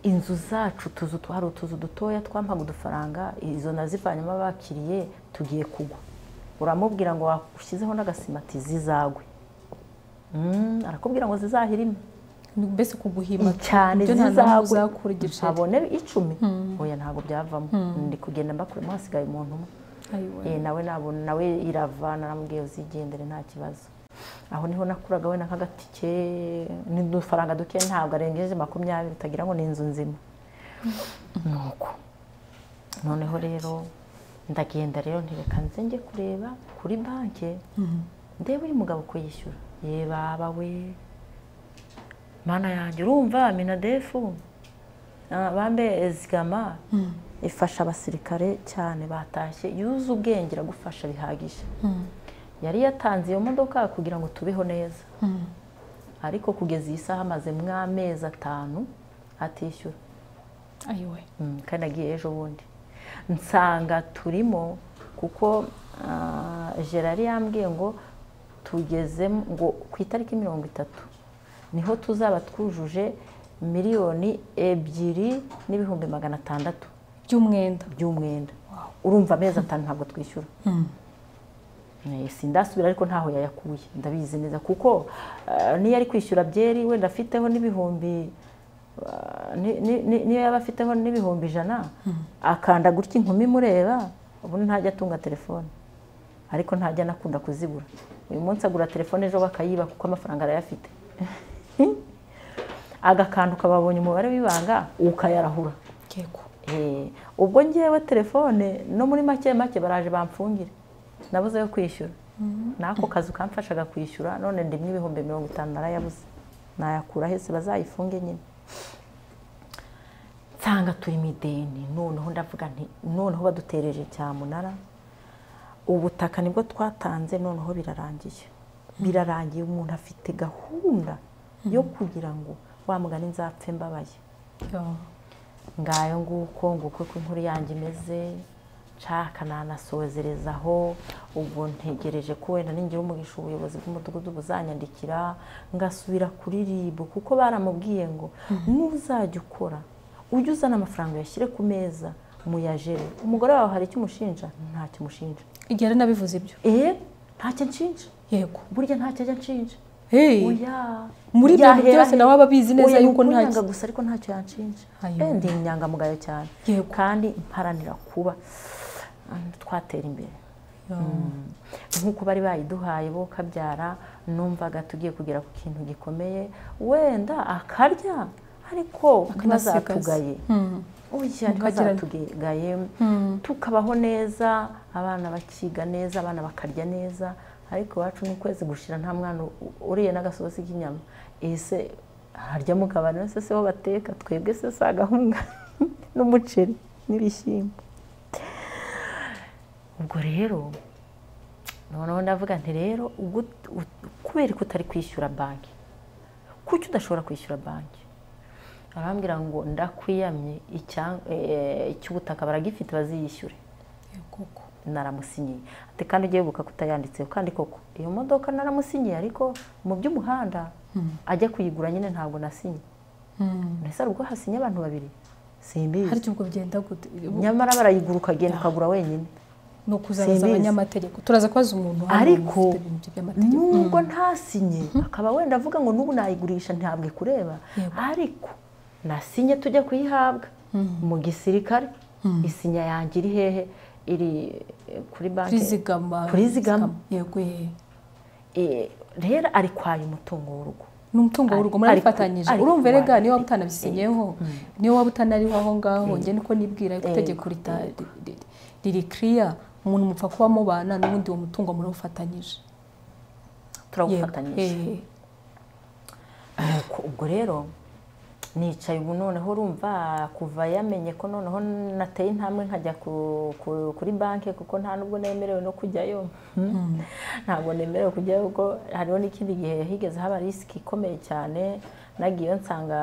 inzu zacu utuzu hari utuzu dutoya twampaga udufaranga izo nazivanyemo abakiriye tugiye kugwa uramubwira ngo washyizeho n'agasimati zizagwe arakubwira ngo zizahirime mbese kuguhima cyane zizagwe ntabone icumi oya ntabwo byavamo ndi kugenda mbakuremo hasigaye umuntu umwe nawe nawe iravana namubwiye uzigendere nta kibazo aho niho nakuraga wenda nk'agatike n'udufaranga duke ntabwo arengeje makumyabiri utagira ngo ni inzu nzima nuko noneho rero ndagenda rero ntireka nze njye kureba kuri banki ndebe uyu mugabo ko yishyura ye baba we mana yanjye urumva minadefu bambe zigama ifasha abasirikare cyane batashye yuze ubwenge iragufasha bihagije yari yatanze iyo modoka kugira ngo tubeho neza ariko kugeza iyi saha amaze amezi atanu atishyura kandi agiye ejo bundi nsanga turimo kuko gerari yambwiye ngo tugeze ngo ku itariki mirongo itatu niho tuzaba twujuje miliyoni ebyiri n'ibihumbi magana atandatu by'umwenda by'umwenda urumva amezi atanu ntabwo twishyura sindasubira ariko ntaho yayakuye ndabizi neza kuko niyo ari kwishyura byeri wenda afiteho n'ibihumbi niyo yaba afiteho n'ibihumbi ijana akanda gutya inkumi imureba ubundi ntajya atunga telefone ariko ntajya anakunda kuzibura uyu munsi agura telefone ejo bakayiba kuko amafaranga arayafite agakantu kababonye umubare w'ibanga ukayarahura ubwo ngewe telefone no muri make make baraje bamfungire nabuze yo kwishyura n'ako kazi kamfashaga kwishyura none ndimwe ibihumbi mirongo itanu narayabuze nayakura hese bazayifunge nyine nsanga turi mu ideni noneho ndavuga nti noneho badutereje cyamunara ubutaka nibwo twatanze noneho birarangiye birarangiye umuntu afite gahunda yo kugira ngo wa mugani nzapfe mbabaye ngayo nguko nguko uko inkuru yanjye imeze nshaka nanasozerezaho ubwo ntegereje ko wenda ningira umugisha ubuyobozi bw'umudugudu buzanyandikira ngasubira kuri rib kuko baramubwiye ngo nuzajya ukora ujye uzana amafaranga uyashyire ku meza muyajere umugore wawe hari icyo umushinja ntacyo umushinja igera nabivuze ibyo eee ntacyo nshinja yego burya ntacyo ajya nshinja muri ibyo bintu byose nawe aba abizi neza yuko ntacyo gusa ariko ntacyo yanshinja ndi inyangamugayo cyane kandi mparanira kuba twatera imbere nk'uko bari bayiduhaye bo kabyara numvaga tugiye kugera ku kintu gikomeye wenda akarya ariko ntibazatugaye ntibazatugaye tukabaho neza abana bakiga neza abana bakarya neza ariko iwacu ni ukwezi gushira nta mwana uriye n'agasozi k'inyama ese harya mugabane se ho bateka twebwe se si agahunga n'umuceri n'ibishyimbo ubwo rero noneho ndavuga nti rero kubera ko utari kwishyura banki kuki udashobora kwishyura banki arambwira ngo ndakwiyamye icy'ubutaka baragifite baziyishyure naramusinyiye ati kandi ugiye wibuka kutayanditseho kandi koko iyo modoka naramusinyiye ariko mu by'umuhanda ajya kuyigura nyine ntabwo nasinye mbese hari ubwo hasinye abantu babiri simbizi harya ubwo byenda gute nyamara barayigura ukagenda ukagura wenyine ni ukuzabaza abanyamategeko turaza kubaza umuntu ariko nubwo ntasinye akaba wenda avuga ngo n'ubu nayigurisha ntabwo ikureba ariko nasinye tujya kuyihabwa mu gisirikare isinya yanjye iri hehe iri kuri banki kuri zigama rero ari kwayo umutungo w'urugo ni umutungo w'urugo murabifatanyije urumva erega niyo waba utanabisinyeho niyo waba utanariho aho ngaho njye niko nibwira ko itegeko riri kiriya umuntu mupfa kuba mubana n'ubundi uwo mutungo murawufatanyije turawufatanyije ubwo rero nicaye ubu noneho urumva kuva yamenye ko noneho nateye intambwe nkajya kuri banki kuko nta nubwo nemerewe no kujyayo ntabwo nemerewe kujyayo kuko hariho n'ikindi gihe higeze haba risiki ikomeye cyane nagiyeyo nsanga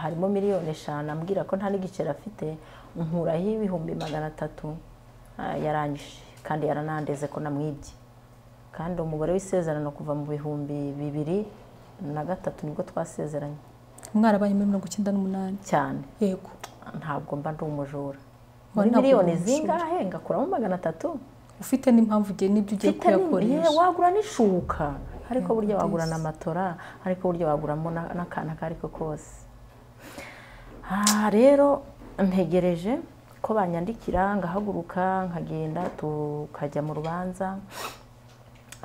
harimo miliyoni eshanu ambwira ko nta n'igiceri afite nkuraho ibihumbi magana atatu yarangije kandi yaranandeze ko namwibye kandi umubare w'isezerano kuva mu bihumbi bibiri na gatatu nibwo twasezeranye mwarabaye muri mirongo icyenda n'umunani cyane yego ntabwo mba ndi umujura muri miliyoni zingahe ngakuramo magana atatu ufite n'impamvu ugiye n'ibyo ugiye kuyakoresha wagura n'ishuka ariko burya wagura na matora ariko burya waguramo n'akantu ako ari ko kose aha rero ntegereje ko banyandikira ngahaguruka nkagenda tukajya mu rubanza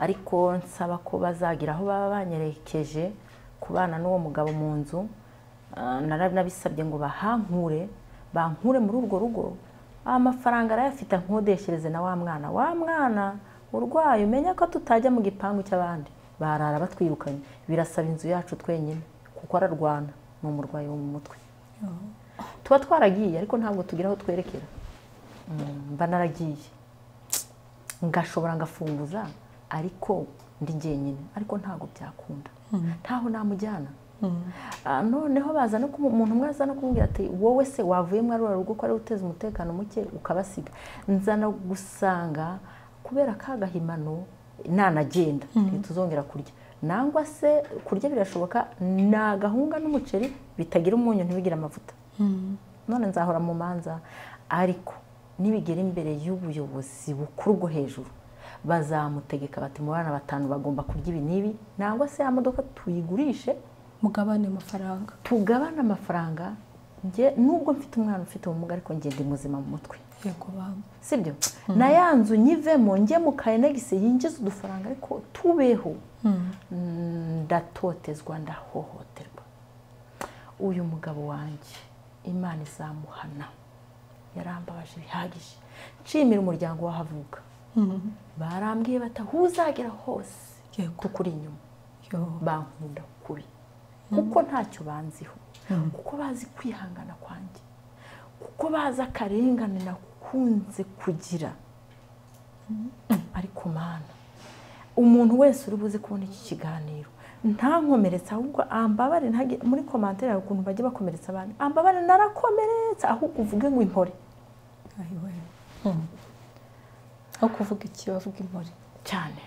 ariko nsaba ko bazagira aho baba banyerekeje kubana n'uwo mugabo mu nzu narabisabye ngo bahankure bankure muri urwo rugo amafaranga arayafite nkodeshereze na wa mwana wa mwana urwaye umenya ko tutajya mu gipangu cy'abandi barara batwirukanye birasaba inzu yacu twenyine kuko ararwana ni umurwayi wo mu mutwe tuba twaragiye ariko ntabwo tugira aho twerekera mba naragiye ngashobora ngafunguza ariko ndi njyenyine ariko ntabwo byakunda ntaho namujyana noneho baza no umuntu umwe aza no kumubwira ati wowe se wavuyemo arura rugo ko ari uteza umutekano muke ukabasiga nzana gusanga kubera kagahimano nanagenda ntituzongera kurya nangwa se kurya birashoboka ni agahunga n'umuceri bitagira umunyu ntibigire amavuta none nzahora mu manza ariko nibigera imbere y'ubuyobozi bukuru bwo hejuru bazamutegeka bati mu bana batanu bagomba kurya ibi n'ibi nangwa se ya modoka tuyigurishe mugabane amafaranga tugabane amafaranga nubwo mfite umwana ufite ubumuga ariko ngenda muzima mu mutwe si byo na ya nzu nyivemo njye mu kayenegisi yinjiza udufaranga ariko tubeho ndatotezwa ndahohoterwa uyu mugabo wanjye imana izamuhana yarambabaje bihagije nshimira umuryango w'ahavuka barambwiye bata uzagera hose kuko uri inyuma bankunda kubi kuko ntacyo banziho kuko bazi kwihangana kwanjye kuko bazi akarengane nakunze kugira ariko mana umuntu wese uri buze kubona iki kiganiro ntankomeretse ahubwo ambabare muri komantere hari ukuntu bajya bakomeretsa abantu ambabare narakomeretse ahubwo uvuge ngo impore aho kuvuga iki bavuga impore cyane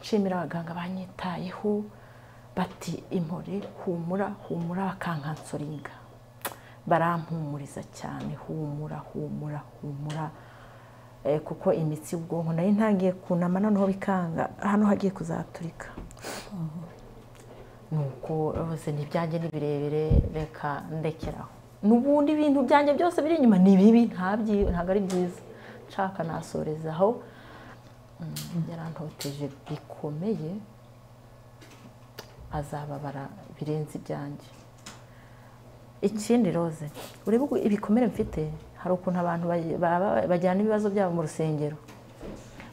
nshimira abaganga banyitayeho bati impore humura humura bakankansoringa barampumuriza cyane humura humura humura kuko imitsi y'ubwonko nayo ntangiye kunama noneho bikanga hano hagiye kuzaturika nuko rwose ntibyange ni birebire reka ndekeraho n'ubundi ibintu byanjye byose biri inyuma ni bibi ntabwo ari byiza nshaka nasorezaho yarantoteje bikomeye azababara birenze ibyanjye ikindi roze urebe ibikomere mfite hari ukuntu abantu bajyana ibibazo byabo mu rusengero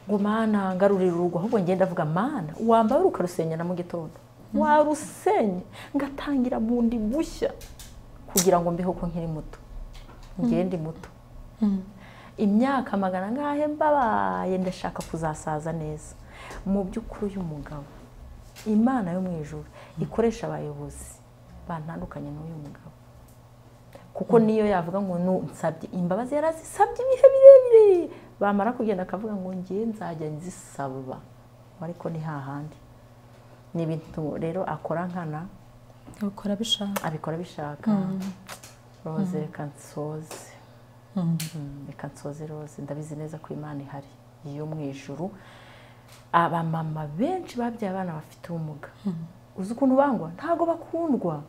ngo mana ngarurira urugo ahubwo ngenda avuga mana wambara ukarusengera mu gitondo warusenye ngatangira bundi bushya kugira ngo mbeho ko nkiri muto ngende muto imyaka magana ngahe mbabaye ndashaka kuzasaza neza mu by'ukuri uyu mugabo imana yo mu ijoro ikoresha abayobozi batandukanye n'uyu mugabo kuko niyo yavuga ngo nsabye imbabazi yari azisabye ibihe birebire bamara kugenda akavuga ngo ngiye nzajya nzisaba ariko ni hahandi ni ibintu rero akora nkana abikora bishaka roze reka nsoze reka nsoze roze ndabizi neza ko imana ihari iyo mu ijoro abamama benshi babyaye abana bafite ubumuga uzi ukuntu bangwa ntabwo bakundwa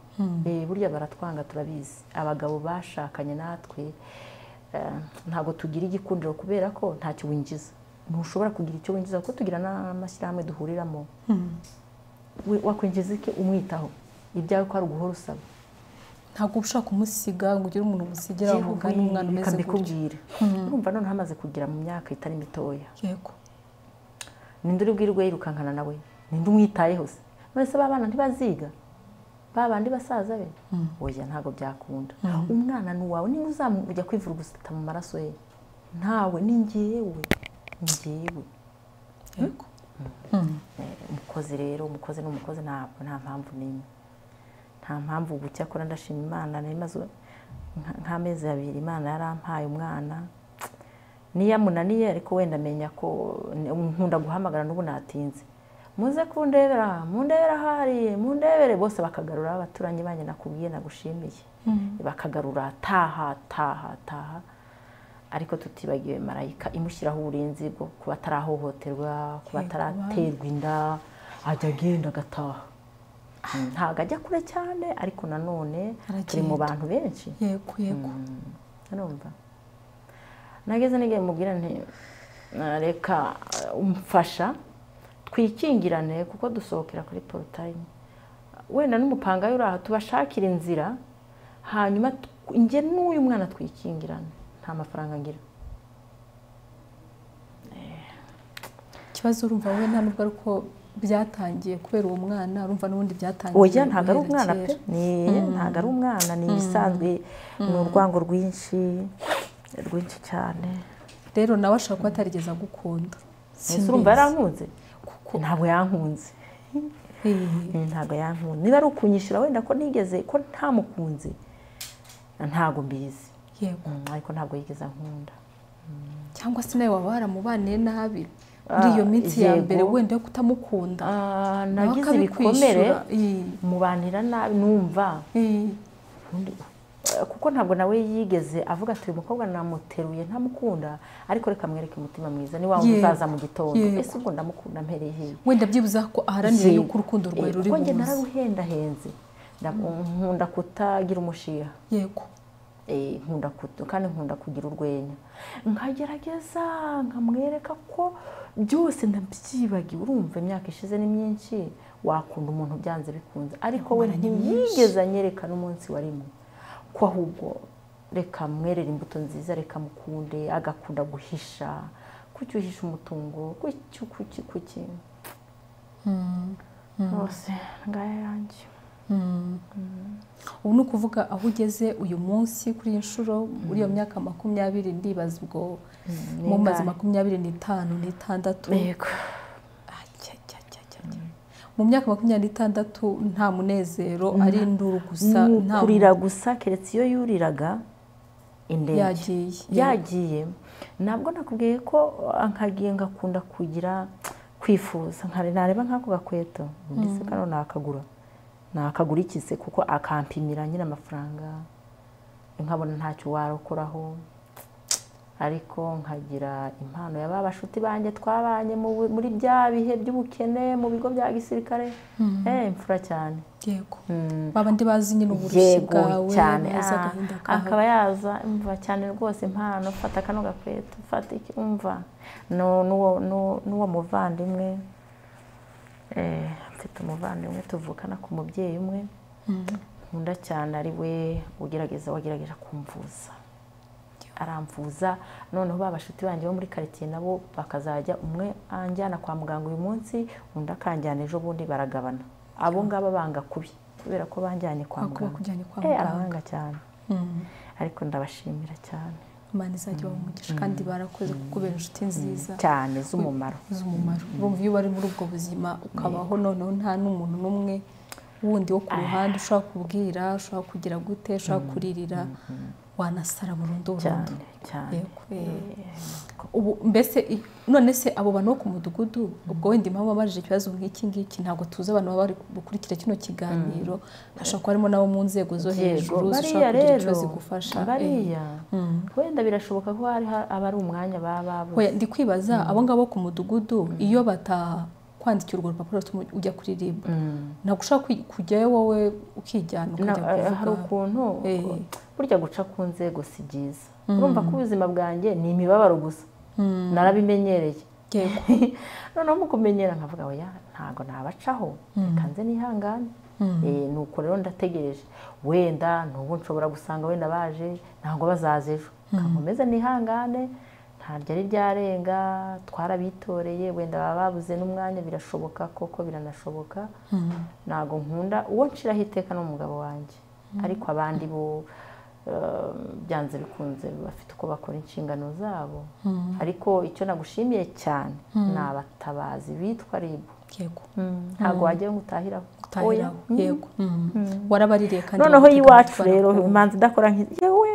burya baratwanga turabizi abagabo bashakanye natwe ntabwo tugira igikundiro kubera ko ntacyo winjiza ntushobora kugira icyo winjiza kuko tugira n'amashyirahamwe duhuriramo wakwinjiza iki umwitaho ibyawe ko ari uguhora usaba ntabwo ushaka kumusiga ngo ugire umuntu umusigira umugani umwana umeze gutya urumva noneho amaze kugira mu myaka itari mitoya ninde uri bwirirwe yirukankana nawe ninde umwitayeho se mwese babana ntibaziga babandi basaza be oya ntabwo byakunda umwana ni uwawe niba uzamujya kwivura gusita mu maraso ye ntawe ni ngewe ngewe umukozi rero umukozi ni umukozi nta mpamvu n'imwe nta mpamvu gucya akora ndashima imana nk'amezi abiri imana yarampaye umwana niyo amunaniye ariko wenda amenya ko nkunda guhamagara n'ubu natinze muze kundebera mundebera hariya mundebere bose bakagarura abaturanyi banyu nakubwiye nagushimiye bakagarura taha taha taha ariko tutibagiwe marayika imushyiraho uburinzi bwo kuba atarahohoterwa kuba ataraterwa inda ajya agenda agataha ntabwo ajya kure cyane ariko nanone turi mu bantu benshi yego yego nageze n'igihe mubwira nti reka umfasha twikingirane kuko dusohokera kuri porotayime wenda n'umupangayi uri aha tubashakira inzira hanyuma njye n'uyu mwana twikingirane nta mafaranga ngira ikibazo urumva wowe nta nubwo ari uko byatangiye kubera uwo mwana urumva n'ubundi byatangiye oya ntabwo ari umwana pe ntabwo ari umwana ni ibisanzwe ni urwango rwinshi rwinshi cyane rero nawe ashobora kuba atarigeze agukunda ese urumva yarankunze ntabwo yankunze ntabwo yankunze niba ari ukunyishyura wenda ko nigeze ko ntamukunze ntabwo mbizi yego ariko ntabwo yigeze ankunda cyangwa se nawe waba waramubaniye nabi muri iyo minsi ya mbere wenda yo kutamukunda nagize ibikomere mubanira nabi numva kuko ntabwo nawe yigeze avuga ati uyu mukobwa namuteruye ntamukunda ariko reka amwereke umutima mwiza ni waba uzaza mu gitondo ese ubwo ndamukunda mpereye hehe wenda byibuze ko aharanira yuko urukundo rwawe ruri buze kuko nararuhendahenze nkunda kutagira umushiha yego nkunda kandi nkunda kugira urwenya nkagerageza nkamwereka ko byose ndabyibagiwe urumva imyaka ishize ni myinshi wakunda umuntu byanze bikunze ariko we ntiyigeze anyereka n'umunsi warimo ko ahubwo reka mwerere imbuto nziza reka mukunde agakunda guhisha kuki uhisha umutungo kuki kuki kuki rwose ngaya yanjye ubu ni ukuvuga aho ugeze uyu munsi kuri iyi nshuro muri iyo myaka makumyabiri ndibaza ubwo mu mazi makumyabiri n'itanu n'itandatu mu myaka makumyabiri n'itandatu nta munezero ari induru gusa kurira gusa keretse iyo yuriraga indege yagiye ntabwo nakubwiye ko nkagiye ngakunda kugira kwifuza ntareba nk'ako gakweto ndetse kano nakagura nakagura iki se kuko akampimira nyine amafaranga nkabona ntacyo warokoraho ariko nkagira impano ya ba bashuti banjye twabanye muri bya bihe by'ubukene mu bigo bya gisirikare imfura cyane yego babandi bazi nyine uburushyi bwawe cyane akaba yaza imva cyane rwose impano fata kano gakweto fata iki umva n'uwo muvandimwe mfite umuvandimwe tuvukana ku mubyeyi umwe nkunda cyane ari we ugerageza wagerageza kumvuza aramvuza noneho ba bashuti banjye bo muri karitsiye nabo bakazajya umwe anjyana kwa muganga uyu munsi undi akanjyana ejo bundi baragabana abo ngabo banga kubi kubera ko banjyanye kwa muganga arabanga cyane ariko ndabashimira cyane imana izajya ibaha umugisha kandi barakoze kubera inshuti nziza cyane z'umumaro z'umumaro urumva iyo bari muri ubwo buzima ukabaho noneho nta n'umuntu n'umwe wundi wo ku ruhande ushobora kubwira ushobora kugira gute ushobora kuririra wanasara burundu burundu ubu mbese none se abo bantu bo ku mudugudu ubwo wenda impamvu babajije ikibazo nk'iki ngiki ntabwo tuzi abantu baba bari gukurikira kino kiganiro hashobora kuba harimo n'abo mu nzego zo hejuru zishobora kugira ikibazo igufasha bariya wenda birashoboka ko hari abari umwanya baba babuze ndi kwibaza abo ngabo ku mudugudu iyo bata kwandikira urwo rupapuro ujya kuririmba ntabwo ushobora kujyayo wowe ukijyana ukajya kuvuga hari ukuntu burya guca ku nzego si byiza urumva ko ubuzima bwanjye ni imibabaro gusa narabimenyereye noneho mu kumenyera nkavuga oya ntabwo nabacaho reka nze nihangane nuko rero ndategereje wenda n'ubu nshobora gusanga wenda baje ntabwo bazaza ejo nkomeze nihangane ntabyo ari byarenga twarabitoreye wenda baba babuze n'umwanya birashoboka koko biranashoboka ntabwo nkunda uwo nshiraho iteka ni umugabo wanjye ariko abandi bo byanze bikunze bafite uko bakora inshingano zabo ariko icyo nagushimiye cyane ni abatabazi bitwa ribu ntabwo wajyayo ngo utahiraho yego warabaririye kandi noneho y'iwacu rero imanza idakora yewe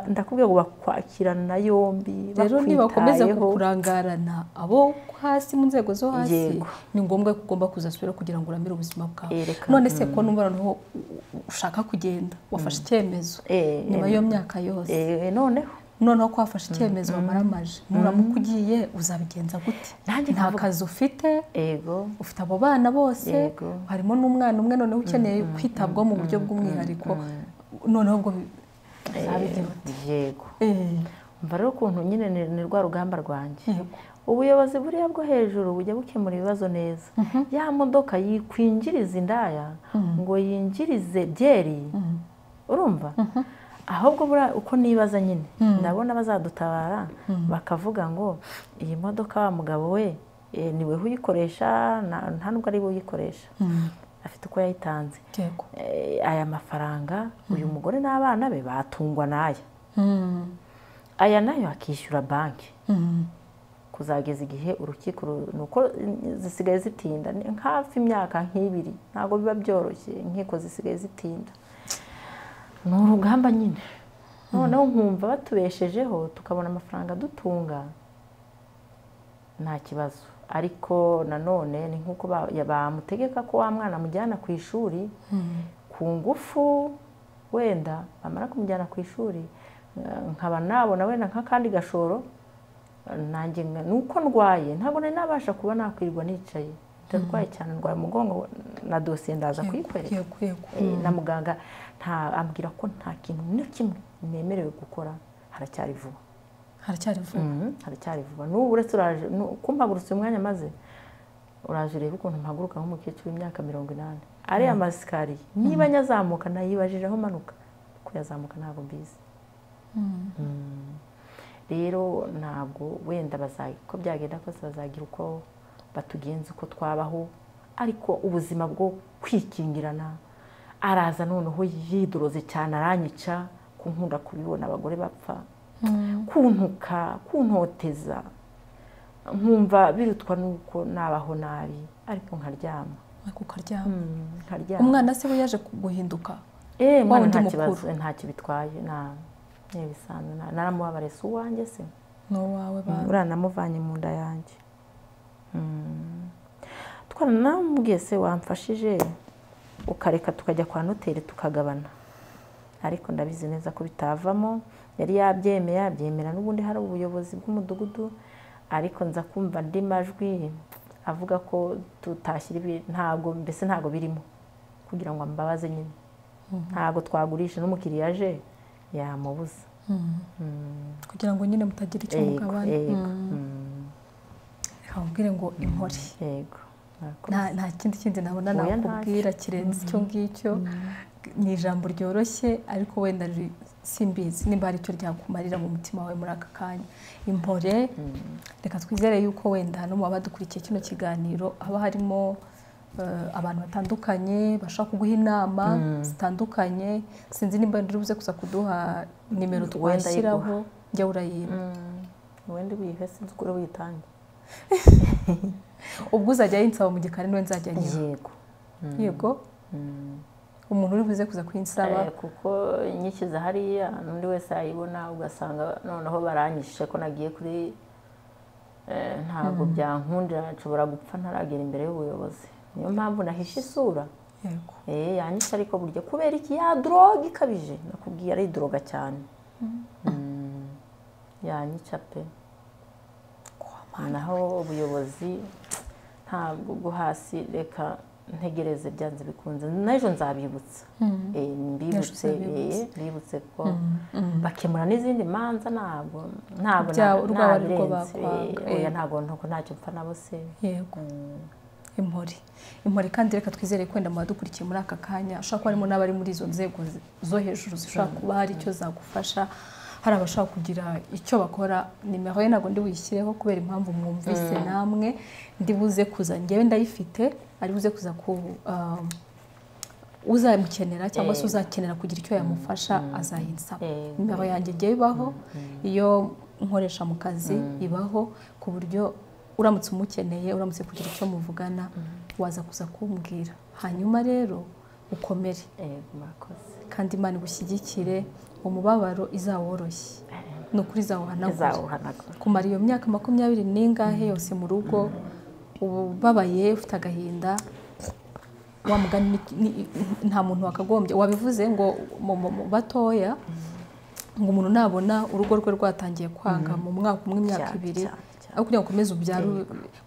ndakubwira ngo bakwakirana yombi rero nibakomeza kurangarana abo hasi mu nzego zo hasi ni ngombwa ko ugomba kuzasubira kugira ngo uramire ubuzima bwawe none se ko numva noneho ushaka kugenda wafashe icyemezo nyuma y'iyo myaka yose noneho noneho ko wafashe icyemezo wamaramaje nuramuka ugiye uzabigenza gute nta kazi ufite ufite abo bana bose harimo n'umwana umwe noneho ukeneye kwitabwaho mu buryo bw'umwihariko noneho ubwo yego mva rero ukuntu nyine ni rwa rugamba rwanjye ubuyobozi buriya bwo hejuru bujya bukemura ibibazo neza ya modoka yikwinjiriza indaya ngo yinjirize byeri urumva ahubwo uko nibaza nyine ndabona bazadutabara bakavuga ngo iyi modoka wa mugabo we niwe uyikoresha nta nubwo ari we uyikoresha afite uko yayitanze aya mafaranga uyu mugore n'abana be batungwa n'aya aya nayo akishyura banki kuzageza igihe urukiko nuko zisigaye zitinda hafi imyaka nk'ibiri ntabwo biba byoroshye inkiko zisigaye zitinda ni urugamba nyine noneho nkumva batubeshejeho tukabona amafaranga dutunga nta kibazo ariko nanone ni nk'uko bamutegeka ko wa mwana amujyana ku ishuri ku ngufu wenda bamara kumujyana ku ishuri nkaba nabona wenda nk'akandi gashoro nanjye nuko ndwaye ntabwo nari nabasha kuba nakwirwa nicaye ndarwaye cyane ndwaye umugongo na dosiye ndaza kuyikorera na muganga ambwira ko nta kintu na kimwe nemerewe gukora haracyari vuba haracyari vuba haracyari vuba n'ubu uretse uraje kumpagurutse umwanya maze uraje urebe ukuntu mpaguruka nk'umukecuru w'imyaka mirongo inani ariya masikariye niba nyazamuka nayibajije aho manuka kuyazamuka ntabwo mbizi rero ntabwo wenda uko byagenda kose bazagira uko batugenza uko twabaho ariko ubuzima bwo kwikingirana araza noneho yidoroze cyane aranyica kunkunda kubibona abagore bapfa kuntuka kuntoteza nkumva birutwa n'uko nabaho nabi ariko nkaryama umwana se we yaje guhinduka nta kibazo nta kibitwaye ntibisanzwe naramubabarira si uwanjye se ni uwawe bantu uranamuvanye mu nda yanjye twaranamubwiye se wamfashije ukareka tukajya kwa noteri tukagabana ariko ndabizi neza ko bitavamo yari yabyemeye yabyemera n'ubundi hari ubuyobozi bw'umudugudu ariko nza kumva andi majwi avuga ko tutashyira ntabwo mbese ntabwo birimo kugira ngo ambabaze nyine ntabwo twagurisha n'umukiriya aje yamubuza kugira ngo nyine mutagira icyo mugabane reka mubwire ngo inkore nta kindi kindi nabona nakubwira kirenze icyo ngicyo ni ijambo ryoroshye ariko wenda simbizi nimba hari icyo ryakumarira mu mutima wawe muri aka kanya impore reka twizere yuko wenda no mu badukurikiye kino kiganiro haba harimo abantu batandukanye bashobora kuguha inama zitandukanye sinzi nimba buze gusa kuduha nimero twashyiraho njya urayiba wenda uyihe sinzi uko witange ubwo uzajya yinsaba mu gikari niwe nzajya nyiha yego yego umuntu uri buze kuza kuyinsaba kuko inyishyize hariya n'undi wese yayibona ugasanga noneho baranyishe ko nagiye kuri ntabwo byankundira nshobora gupfa ntaragera imbere y'ubuyobozi niyo mpamvu nahishe isura yanyisha ariko burya kubera iki ya doroge ikabije nakubwiye aridoroga cyane yanyica pe naho ubuyobozi ntabwo bwo hasi reka ntegereze byanze bikunze n'ejo nzabibutsa mbibutse mbibutse ko bakemura n'izindi manza ntabwo ntabwo nabirenze oya ntabwo ntacyo mpfa nabo se yego impore impore kandi reka twizere wenda mu badukurikiye muri aka kanya ushobora kuba harimo n'abari muri izo nzego zo hejuru zishobora kuba hari icyo zagufasha hari abashaka kugira icyo bakora nimero ye ntabwo ndi buyishyireho kubera impamvu mwumvise namwe ndi buze kuza ngewe ndayifite ari buze kuza ku uzamukenera cyangwa se uzakenera kugira icyo yamufasha azayinsaba nimero yanjye igiye ibaho iyo nkoresha mu kazi ibaho ku buryo uramutse umukeneye uramutse kugira icyo muvugana waza kuza kumbwira hanyuma rero ukomere kandi imana igushyigikire umubabaro izaworoshye ni ukuri izawuhanagura kumara iyo myaka makumyabiri n'ingahe yose mu rugo ubabaye ufite agahinda wamugana nta muntu wakagombye wabivuze ngo mu batoya ngo umuntu nabona urugo rwe rwatangiye kwanga mu mwaka umwe imyaka ibiri aho kugira ngo ukomeze ubyare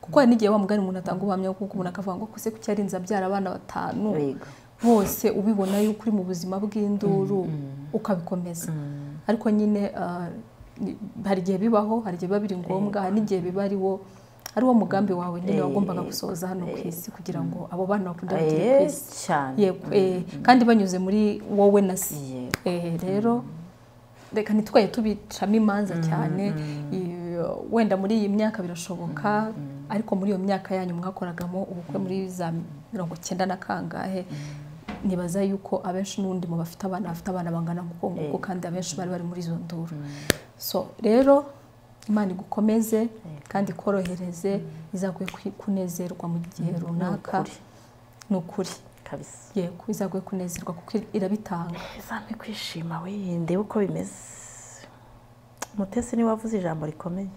kuko hari n'igihe wa mugani umuntu atanga ubuhamya kuko umuntu akavuga ngo kose kuki yarinze abyara abana batanu bose ubibona yuko uri mu buzima bw'induru ukabikomeza ariko nyine hari igihe bibaho hari igihe biba biri ngombwa hari n'igihe biba ari wo ari wo mugambi wawe nyine wagombaga gusohoza hano ku isi kugira ngo abo bana bakunda bagere ku isi yego eh, kandi banyuze muri wowe na si Eh, rero reka ntitwaye tubicamo imanza cyane iyo- wenda muri iyi myaka birashoboka ariko muri iyo myaka yanyu mwakoragamo ubukwe muri za mirongo cyenda na kangahe nibaza yuko abenshi n'ubundi mu bafite abana bafite abana bangana nk'uko nguko kandi abenshi bari bari muri izo nduru so rero imana igukomeze kandi ikorohereze izaguhe ku- kunezerwa mu gihe runaka ni ukuri kabisa yego izaguhe kunezerwa kuko irabitanga izampe kwishima wiyinde uko bimeze mutesi niwe wavuze ijambo rikomeye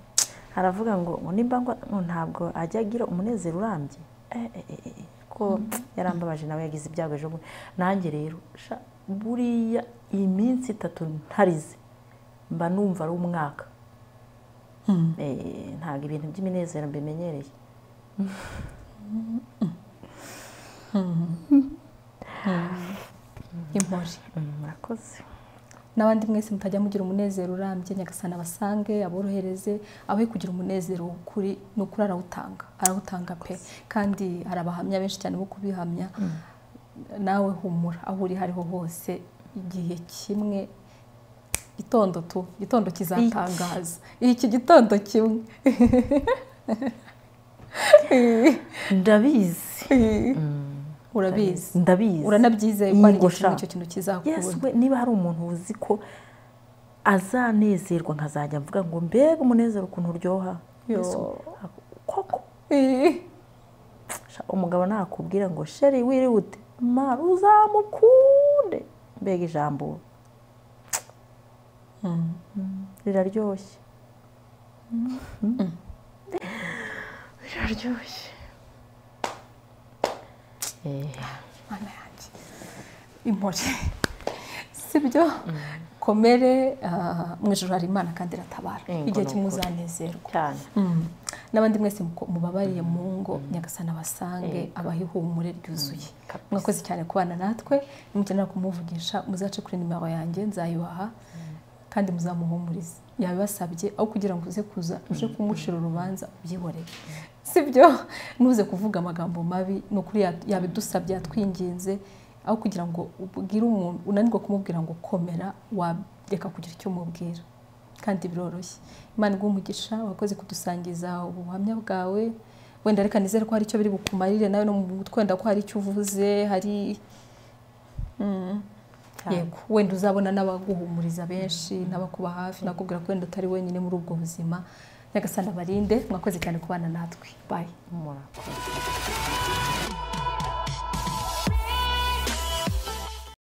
aravuga ngo ngo nimba ngo ngo ntabwo ajya agira umunezero urambye Eh, eh, eh, eh, ko yarambabaje nawe yagize ibyago ejo bundi nanjye rero sha, buriya iyi minsi itatu ntarize mba numva ari umwaka Eh, ntabwo ibintu by'iminezero mbimenyereye impore murakoze n'abandi mwese mutajya mugira umunezero urambye nyagasana basange aborohereze abe kugira umunezero w'ukuri ni ukuri arawutanga arawutanga pe kandi hari abahamya benshi cyane bo kubihamya nawe humura aho uri hariho hose igihe kimwe gitondo tu gitondo kizatangaza iki gitondo kimwe ndabizi urabizi ndabizi uranabyizeye ko hari Yego, igihe kimwe sha. icyo kintu kizakura Yes, we niba hari umuntu uzi ko azanezerwa nkazajya mvuga ngo mbega umunezero ukuntu uryoha Yo. Yesu, koko sha, umugabo nakubwira ngo sheri wirihute mara uzamukunde mbega ijambo Mm, riraryoshye Mm. riraryoshye mana yanjye impore sibyo komere ah, mu ijoro hari imana kandi iratabara Yego, igihe ni kimwe ukuri. uzanezerwa cyane Mm. n'abandi mwese muko- mubabariye mu ngo nyagasana basange abaha ihumure ryuzuye mwakoze cyane kubana natwe nimukenera kumuvugisha muzace kuri nimero yanjye nzayibaha kandi muzamuhumurize yabibasabye aho kugira ngo uze kuza uje kumucira urubanza ubyihoreye sibyo ntuze kuvuga amagambo mabi ni ukuri ya- yabidusabye yatwinginze aho kugira ngo ubwire umuntu unanirwa kumubwira ngo komera wareka kugira icyo umubwira kandi biroroshye imana iguha umugisha wakoze kudusangiza ubuhamya bwawe wenda reka nizere ko hari icyo biri bukumarire nawe no mu mutwe wenda ko hari icyo uvuze hari Mm. yego wenda uzabona n'abaguhumuriza benshi n'abakuba hafi nakubwira ko wenda utari wenyine muri ubwo buzima nyagasana barinde mwakoze cyane kubana natwe bayi murakoze